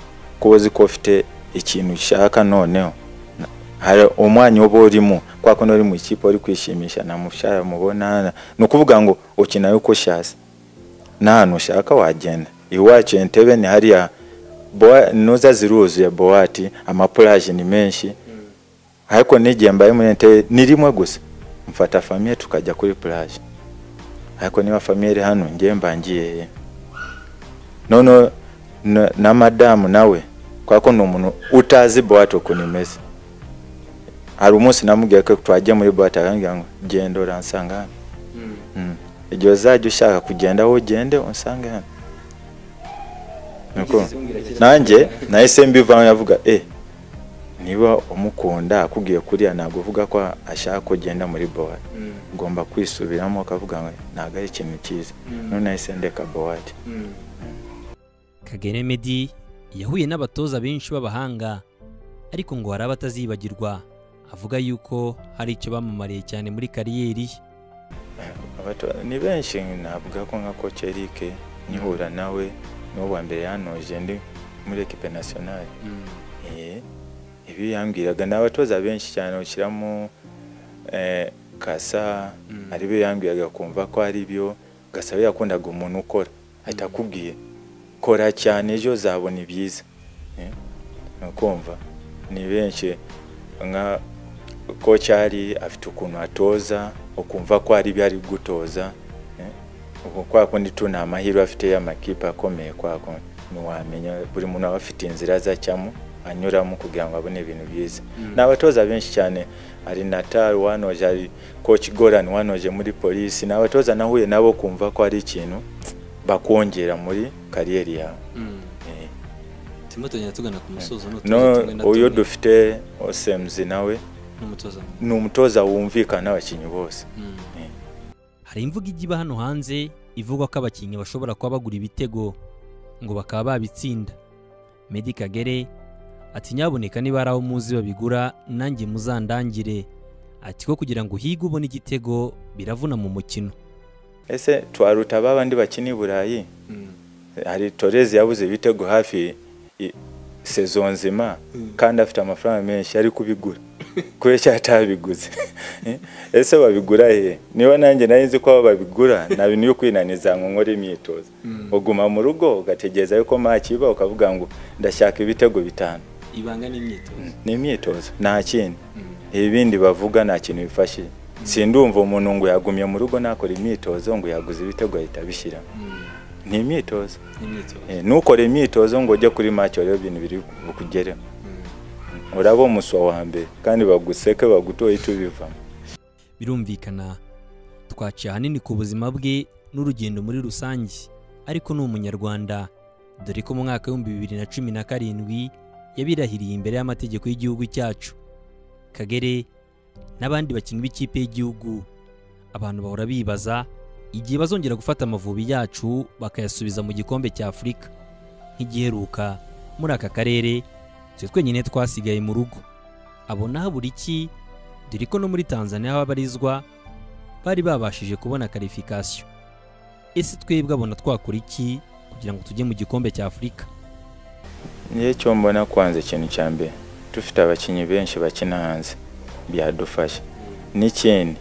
kuba uzi ko ufite ikintu ushaka noneho na- hari umwanya uba urimo kwa kundi uri mu ikipe uri kwishimisha na mushara mubona ni ukuvuga ngo ukina yuko ushatse n'ahantu ushaka wagenda iwacu entebe ni hariya Bowa- nuza ziruzuye bowati amapuraje ni menshi ariko n'igihe mbaye muri entebe ni rimwe gusa mfata famiye tukajya kuri puraje ariko niba famiye iri hano ngewe mbangiye he noneho na- na madamu nawe kubera ko ni umuntu utazi bowati ukuntu imeze hari umunsi namubwiye ko twajya muri bowati arambwira ngo genda uransanga hano Mm. igihe uzajya ushaka kugenda aho ugende unsange hano Niko. nanjye nahise mbivamo yavuga eh niba umukunda akubwiye kuriya ntabwo uvuga ko ashaka kugenda muri bowati ugomba kwisubiramo ukavuga ngo ntabwo ari ikintu cyiza none nahise ndeka bowati Kagere Meddy yahuye n'abatoza benshi b'abahanga ariko ngo hari abatazibagirwa avuga yuko hari icyo bamamariye cyane muri kariyeri ye Abato- ni benshi navuga ko nka koci Eric nkihura nawe niwo wa mbere yanoje ndi muri ekipe nationale Eh, ibi yambwiraga ni abatoza benshi cyane ushyiramo eh, kasa ari bo yambwiraga kumva ko ari byo gasaba yakundaga umuntu ukora ahita akubwiye kora cyane ejo uzabona ibyiza Eh, ni ukumva ni benshi nka ko cyari afite ukuntu atoza ukumva ko hari ibyo ari gutoza eh. ubwo kwa kundi tu ni amahirwe afite y'amakipe akomeye kwa kundi ntiwamenya buri muntu aba afite inzira azacamo anyuramo kugira ngo abone ibintu byiza ni abatoza benshi cyane hari natal wanoje hari coach goran wanoje muri polisi ni abatoza nahuye nabo kumva ko hari ikintu bakongera muri kariyeri yawe Eh. turimo turagenda tugana ku musozo no n'utuzi tumwe na uyu tumwe dufite osemzi nawe n'umutoza mwiza. ni umutoza wumvikana n'abakinnyi bose Mm. hari imvugo ijya iba hano hanze ivuga ko abakinnyi bashobora kuba bagura ibitego ngo bakaba babitsinda Meddy Kagere ati nyaboneka niba hari aho muzi babigura nanjye muzandangire ati ko kugira ngo uhige ubone igitego biravuna mu mukino ese twaruta ba bandi bakina i burayi hari torezi yabuze ibitego hafi i- sezo nzima kandi afite amafaranga menshi ari kubigura kubeshya atabiguze ese babigura he niba nanjye nari nzi ko abo babigura nta bintu yo kwinaniza ngo nkore imyitozo uguma mu rugo ugategereza yuko maki iba ukavuga ngo ndashaka ibitego bitanu ibanga n'imyitozo ni imyitozo nta kindi ibindi bavuga nta kintu bifashije sindumva umuntu ngo yagumye mu rugo ntakora imyitozo ngo yaguze ibitego ahita abishyiramo ni imyitozo n'imyitozo Eh, ntukore imyitozo ngo ujye kuri make rero ibintu biri bukugereho uraba umuswa wa mbere kandi baguseke bagutoye icyo ubivamo birumvikana twaciye ahanini ku buzima bwe n'urugendo muri rusange ariko ni umunyarwanda dore ko mu mwaka w'ibihumbi bibiri na cumi na karindwi yabirahiriye imbere y'amategeko y'igihugu cyacu kagere n'abandi bakinnyi b'ikipe y'igihugu abantu bahora bibaza igihe bazongera gufata amavubi yacu bakayasubiza mu gikombe cya afurika nk'igiheruka muri aka karere twe twenyine twasigaye mu rugo abona habura iki dore ko no muri Tanzania aho abarizwa bari babashije kubona karifikasiyo ese twebwe abona twakora iki kugira ngo tujye mu gikombe cya afurika niyo cyo mbona kwanza ikintu cya mbere dufite abakinnyi benshi bakina hanze byadufasha n'ikindi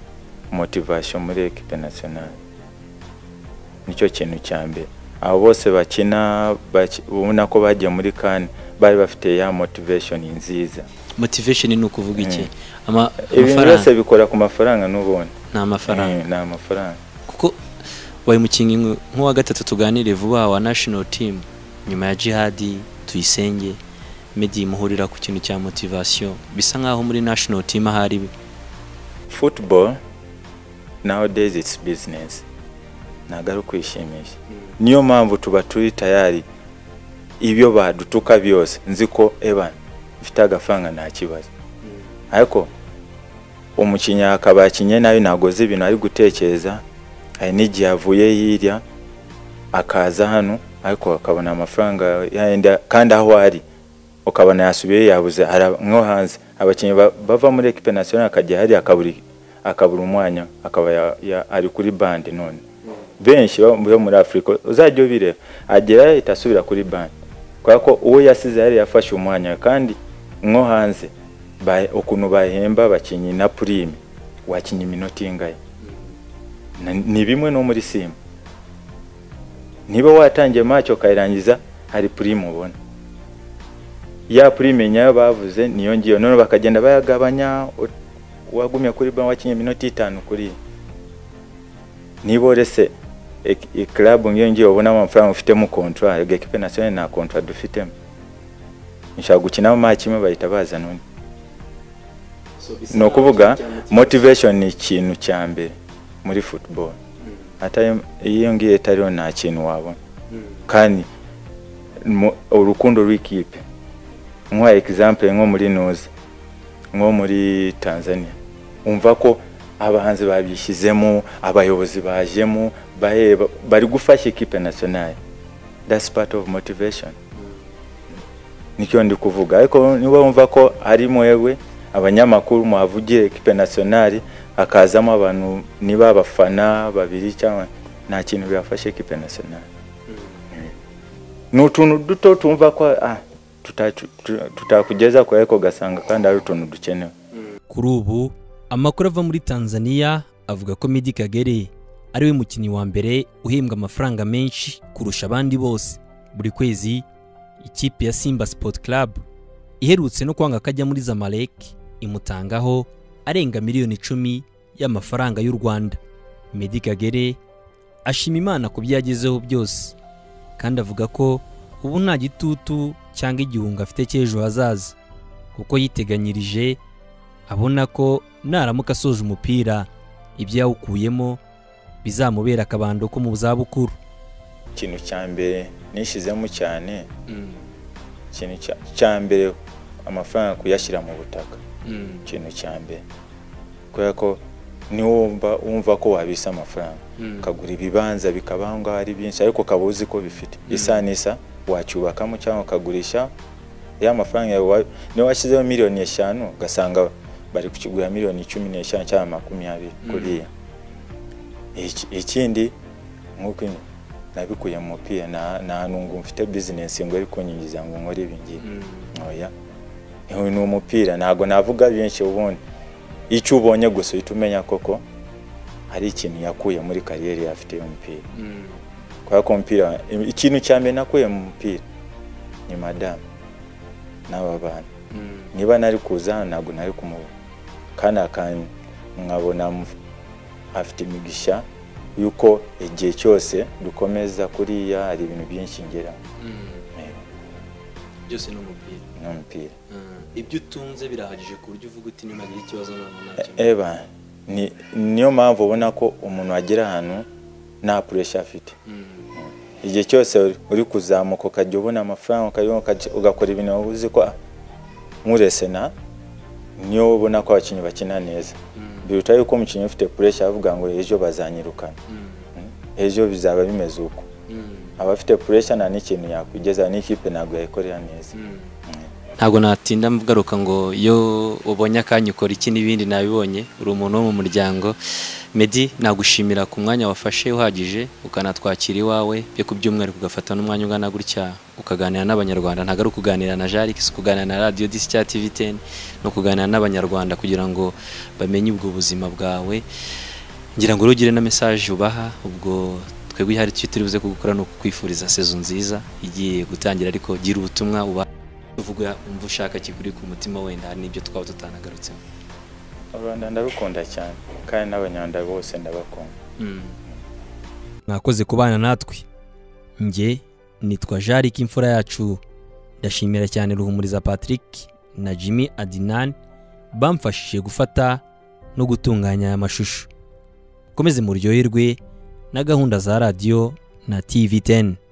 motivasiyo muri ekipe nasiyonari nicyo kintu cya mbere abo bose bakina baki- ubona ko bagiye muri kane bari bafite ya motivation nziza motivation ni ukuvuga iki Ama- ibintu amafaranga byose bikora ku mafaranga n'ubundi ni amafaranga Eh, ni amafaranga kuko wabaye umukinnyi nk- nk'uwa gatatu tuganire vuba wa national team nyuma ya jihadi tuyisenge meddy muhurira ku kintu cya motivation bisa nk'aho muri national team ahari football nowadays it's business ntabwo ari ukwishimisha niyo mpamvu tuba turi tayari ibyo badutuka byose nzi ko evan mfite agafaranga nta kibazo ariko umukinnyi akaba yakinnye nabi ntabwo azi ibintu ari gutekereza hari n'igihe avuye hirya akaza hano ariko akabona amafaranga yenda kandi aho ari ukabona yasubiye yabuze ara- nko hanze abakinnyi ba- bava muri ekipe nasiyonari akajya hariya akabura akabura umwanya akaba ya- ya- ari kuri bande none benshi bo bo muri afurika uzajya ubireba agera ahita asubira kuri bande kubera ko uwo yasize yari yafashe umwanya kandi nko hanze ba- ukuntu bahemba abakinnyi na purime wakinnye iminota ingahe Na- ni bimwe no muri simba niba watangiye maci ukayirangiza hari purime ubona ya purime nyayo bavuze niyo ngiyo none bakagenda bayagabanya u- uwagumye kuri banki wakinnye iminota itanu kuri niba urese ek- ikirabu ngiyo ngiyo ubonamo amafaranga ufitemo kontwara yego ekipe nasiyonari nta kontwara dufitemo nshaka gukinamo maki imwe bahita bazana undi ni ukuvuga motivation ni ikintu cya mbere muri football atari iyo ngiyo itariho nta kintu wabona kandi mu- urukundo rw'ikipe nk'uha example nko muri nuzi nko muri tanzania umva ko abahanzi babishyizemo abayobozi bajemo baheba bari gufasha ikipe nationale that's part of motivation nicyo ndi kuvuga ariko niba wumva ko ari mwewe abanyamakuru muhavugiye ekipe nationale hakazamo abantu niba abafana babiri cyangwa nta kintu bibafasha ekipe nationale ni utuntu duto tumva ko ah, tutacu- tu- tutakugeza kure ariko ugasanga kandi ari utuntu dukenewe kuri ubu amakuru ava muri Tanzania avuga ko Meddie Kagere ariwe mukinnyi wa mbere uhembwa amafaranga menshi kurusha abandi bose buri kwezi ikipe ya Simba Sport Club iherutse no kwanga kajya muri Zamalek imutangaho arenga miliyoni icumi y'amafaranga y'u Rwanda Meddie Kagere ashima Imana ku byo yagezeho byose kandi avuga ko ubu nta gitutu cyangwa igihunga afite cy'ejo hazaza kuko yiteganyirije abona ko naramuka asoje umupira ibyo yawukuyemo bizamubera akabando ko mu zabukuru ikintu cya mbere nishyizemo cyane ikintu cya- cya mbere amafaranga kuyashyira mu butaka ikintu cya mbere kubera ko niwumva wumva ko wabisa amafaranga ukagura ibibanza bikaba aho ngaho ari byinshi ariko ukaba uzi ko bifite isa n'isa wacyubakamo cyangwa ukagurisha ya mafaranga yawe wa- niyo washyizeho miliyoni eshanu ugasanga bari kukigura miliyoni cumi n'eshanu cyangwa makumyabiri kuriya Iki- ikindi nk'uko in- nabikuye mu mupira nta nta nungu mfite bizinesi ngo ari kunyinjiza ngo nkore ibi ngibi oya Uyu ni umupira ntabwo navuga byinshi ubundi icyo ubonye gusa uhita umenya koko hari ikintu yakuye muri kariyeri afite y'umupira kubera ko umupira ikintu cya mbere nakuye mu mupira ni madamu n'aba bantu niba nari kuza hano ntabwo nari kumubona kandi akantu nkabona mu- afite imigisha yuko igihe cyose dukomeza kuriya hari ibintu byinshi ngera byose ni umupira n'umupira Mm. ibyo utunze birahagije ku buryo uvuga uti niba ngira ikibazo ntabwo nacyo eba ni- niyo mpamvu ubona ko umuntu agera ahantu nta puresha afite igihe cyose uri kuzamuka ukajya ubona amafaranga ukayabona, ukajya- ugakora ibintu waba uzi ko nkuresena niyo ubona ko abakinnyi bakina neza biruta yuko umukinnyi ufite puresha avuga ngo ejo bazanyirukana ejo bizaba bimeze uko abafite puresha nta n'ikintu yakwigeza n'ikipe ntabwo yayikorera neza ntabwo natinda mvugaruka ngo iyo ubonye akanya ukora iki n'ibindi nabibonye uri umuntu wo mu muryango Meddy nagushimira ku mwanya wafashe uhagije ukanatwakira iwawe byo ku byumweru ugafata n'umwanya ungana gutya ukaganira n'abanyarwanda ntabwo ari ukuganira na Jari si kuganira na radiyo disi cyangwa tivi teni ni ukuganira n'abanyarwanda kugira ngo bamenye ubwo buzima bwawe ngira ngo urugire na mesaje ubaha ubwo twebwe ihari icyo turi buze kugukora ni ukukwifuriza sezo nziza igiye gutangira ariko gira ubutumwa uba uvuga umva ushaka kikuri ku mutima wenda hari n'ibyo twaba tutanagarutseho u rwanda ndabikunda cyane kandi n'abanyarwanda bose ndabakunda mwakoze kubana natwe njye nitwa jarike imfura yacu ndashimira cyane ruhumuriza patrick na jimmy adinan bamfashije gufata no gutunganya aya mashusho mukomeze muryoherwe na gahunda za radiyo na tv 10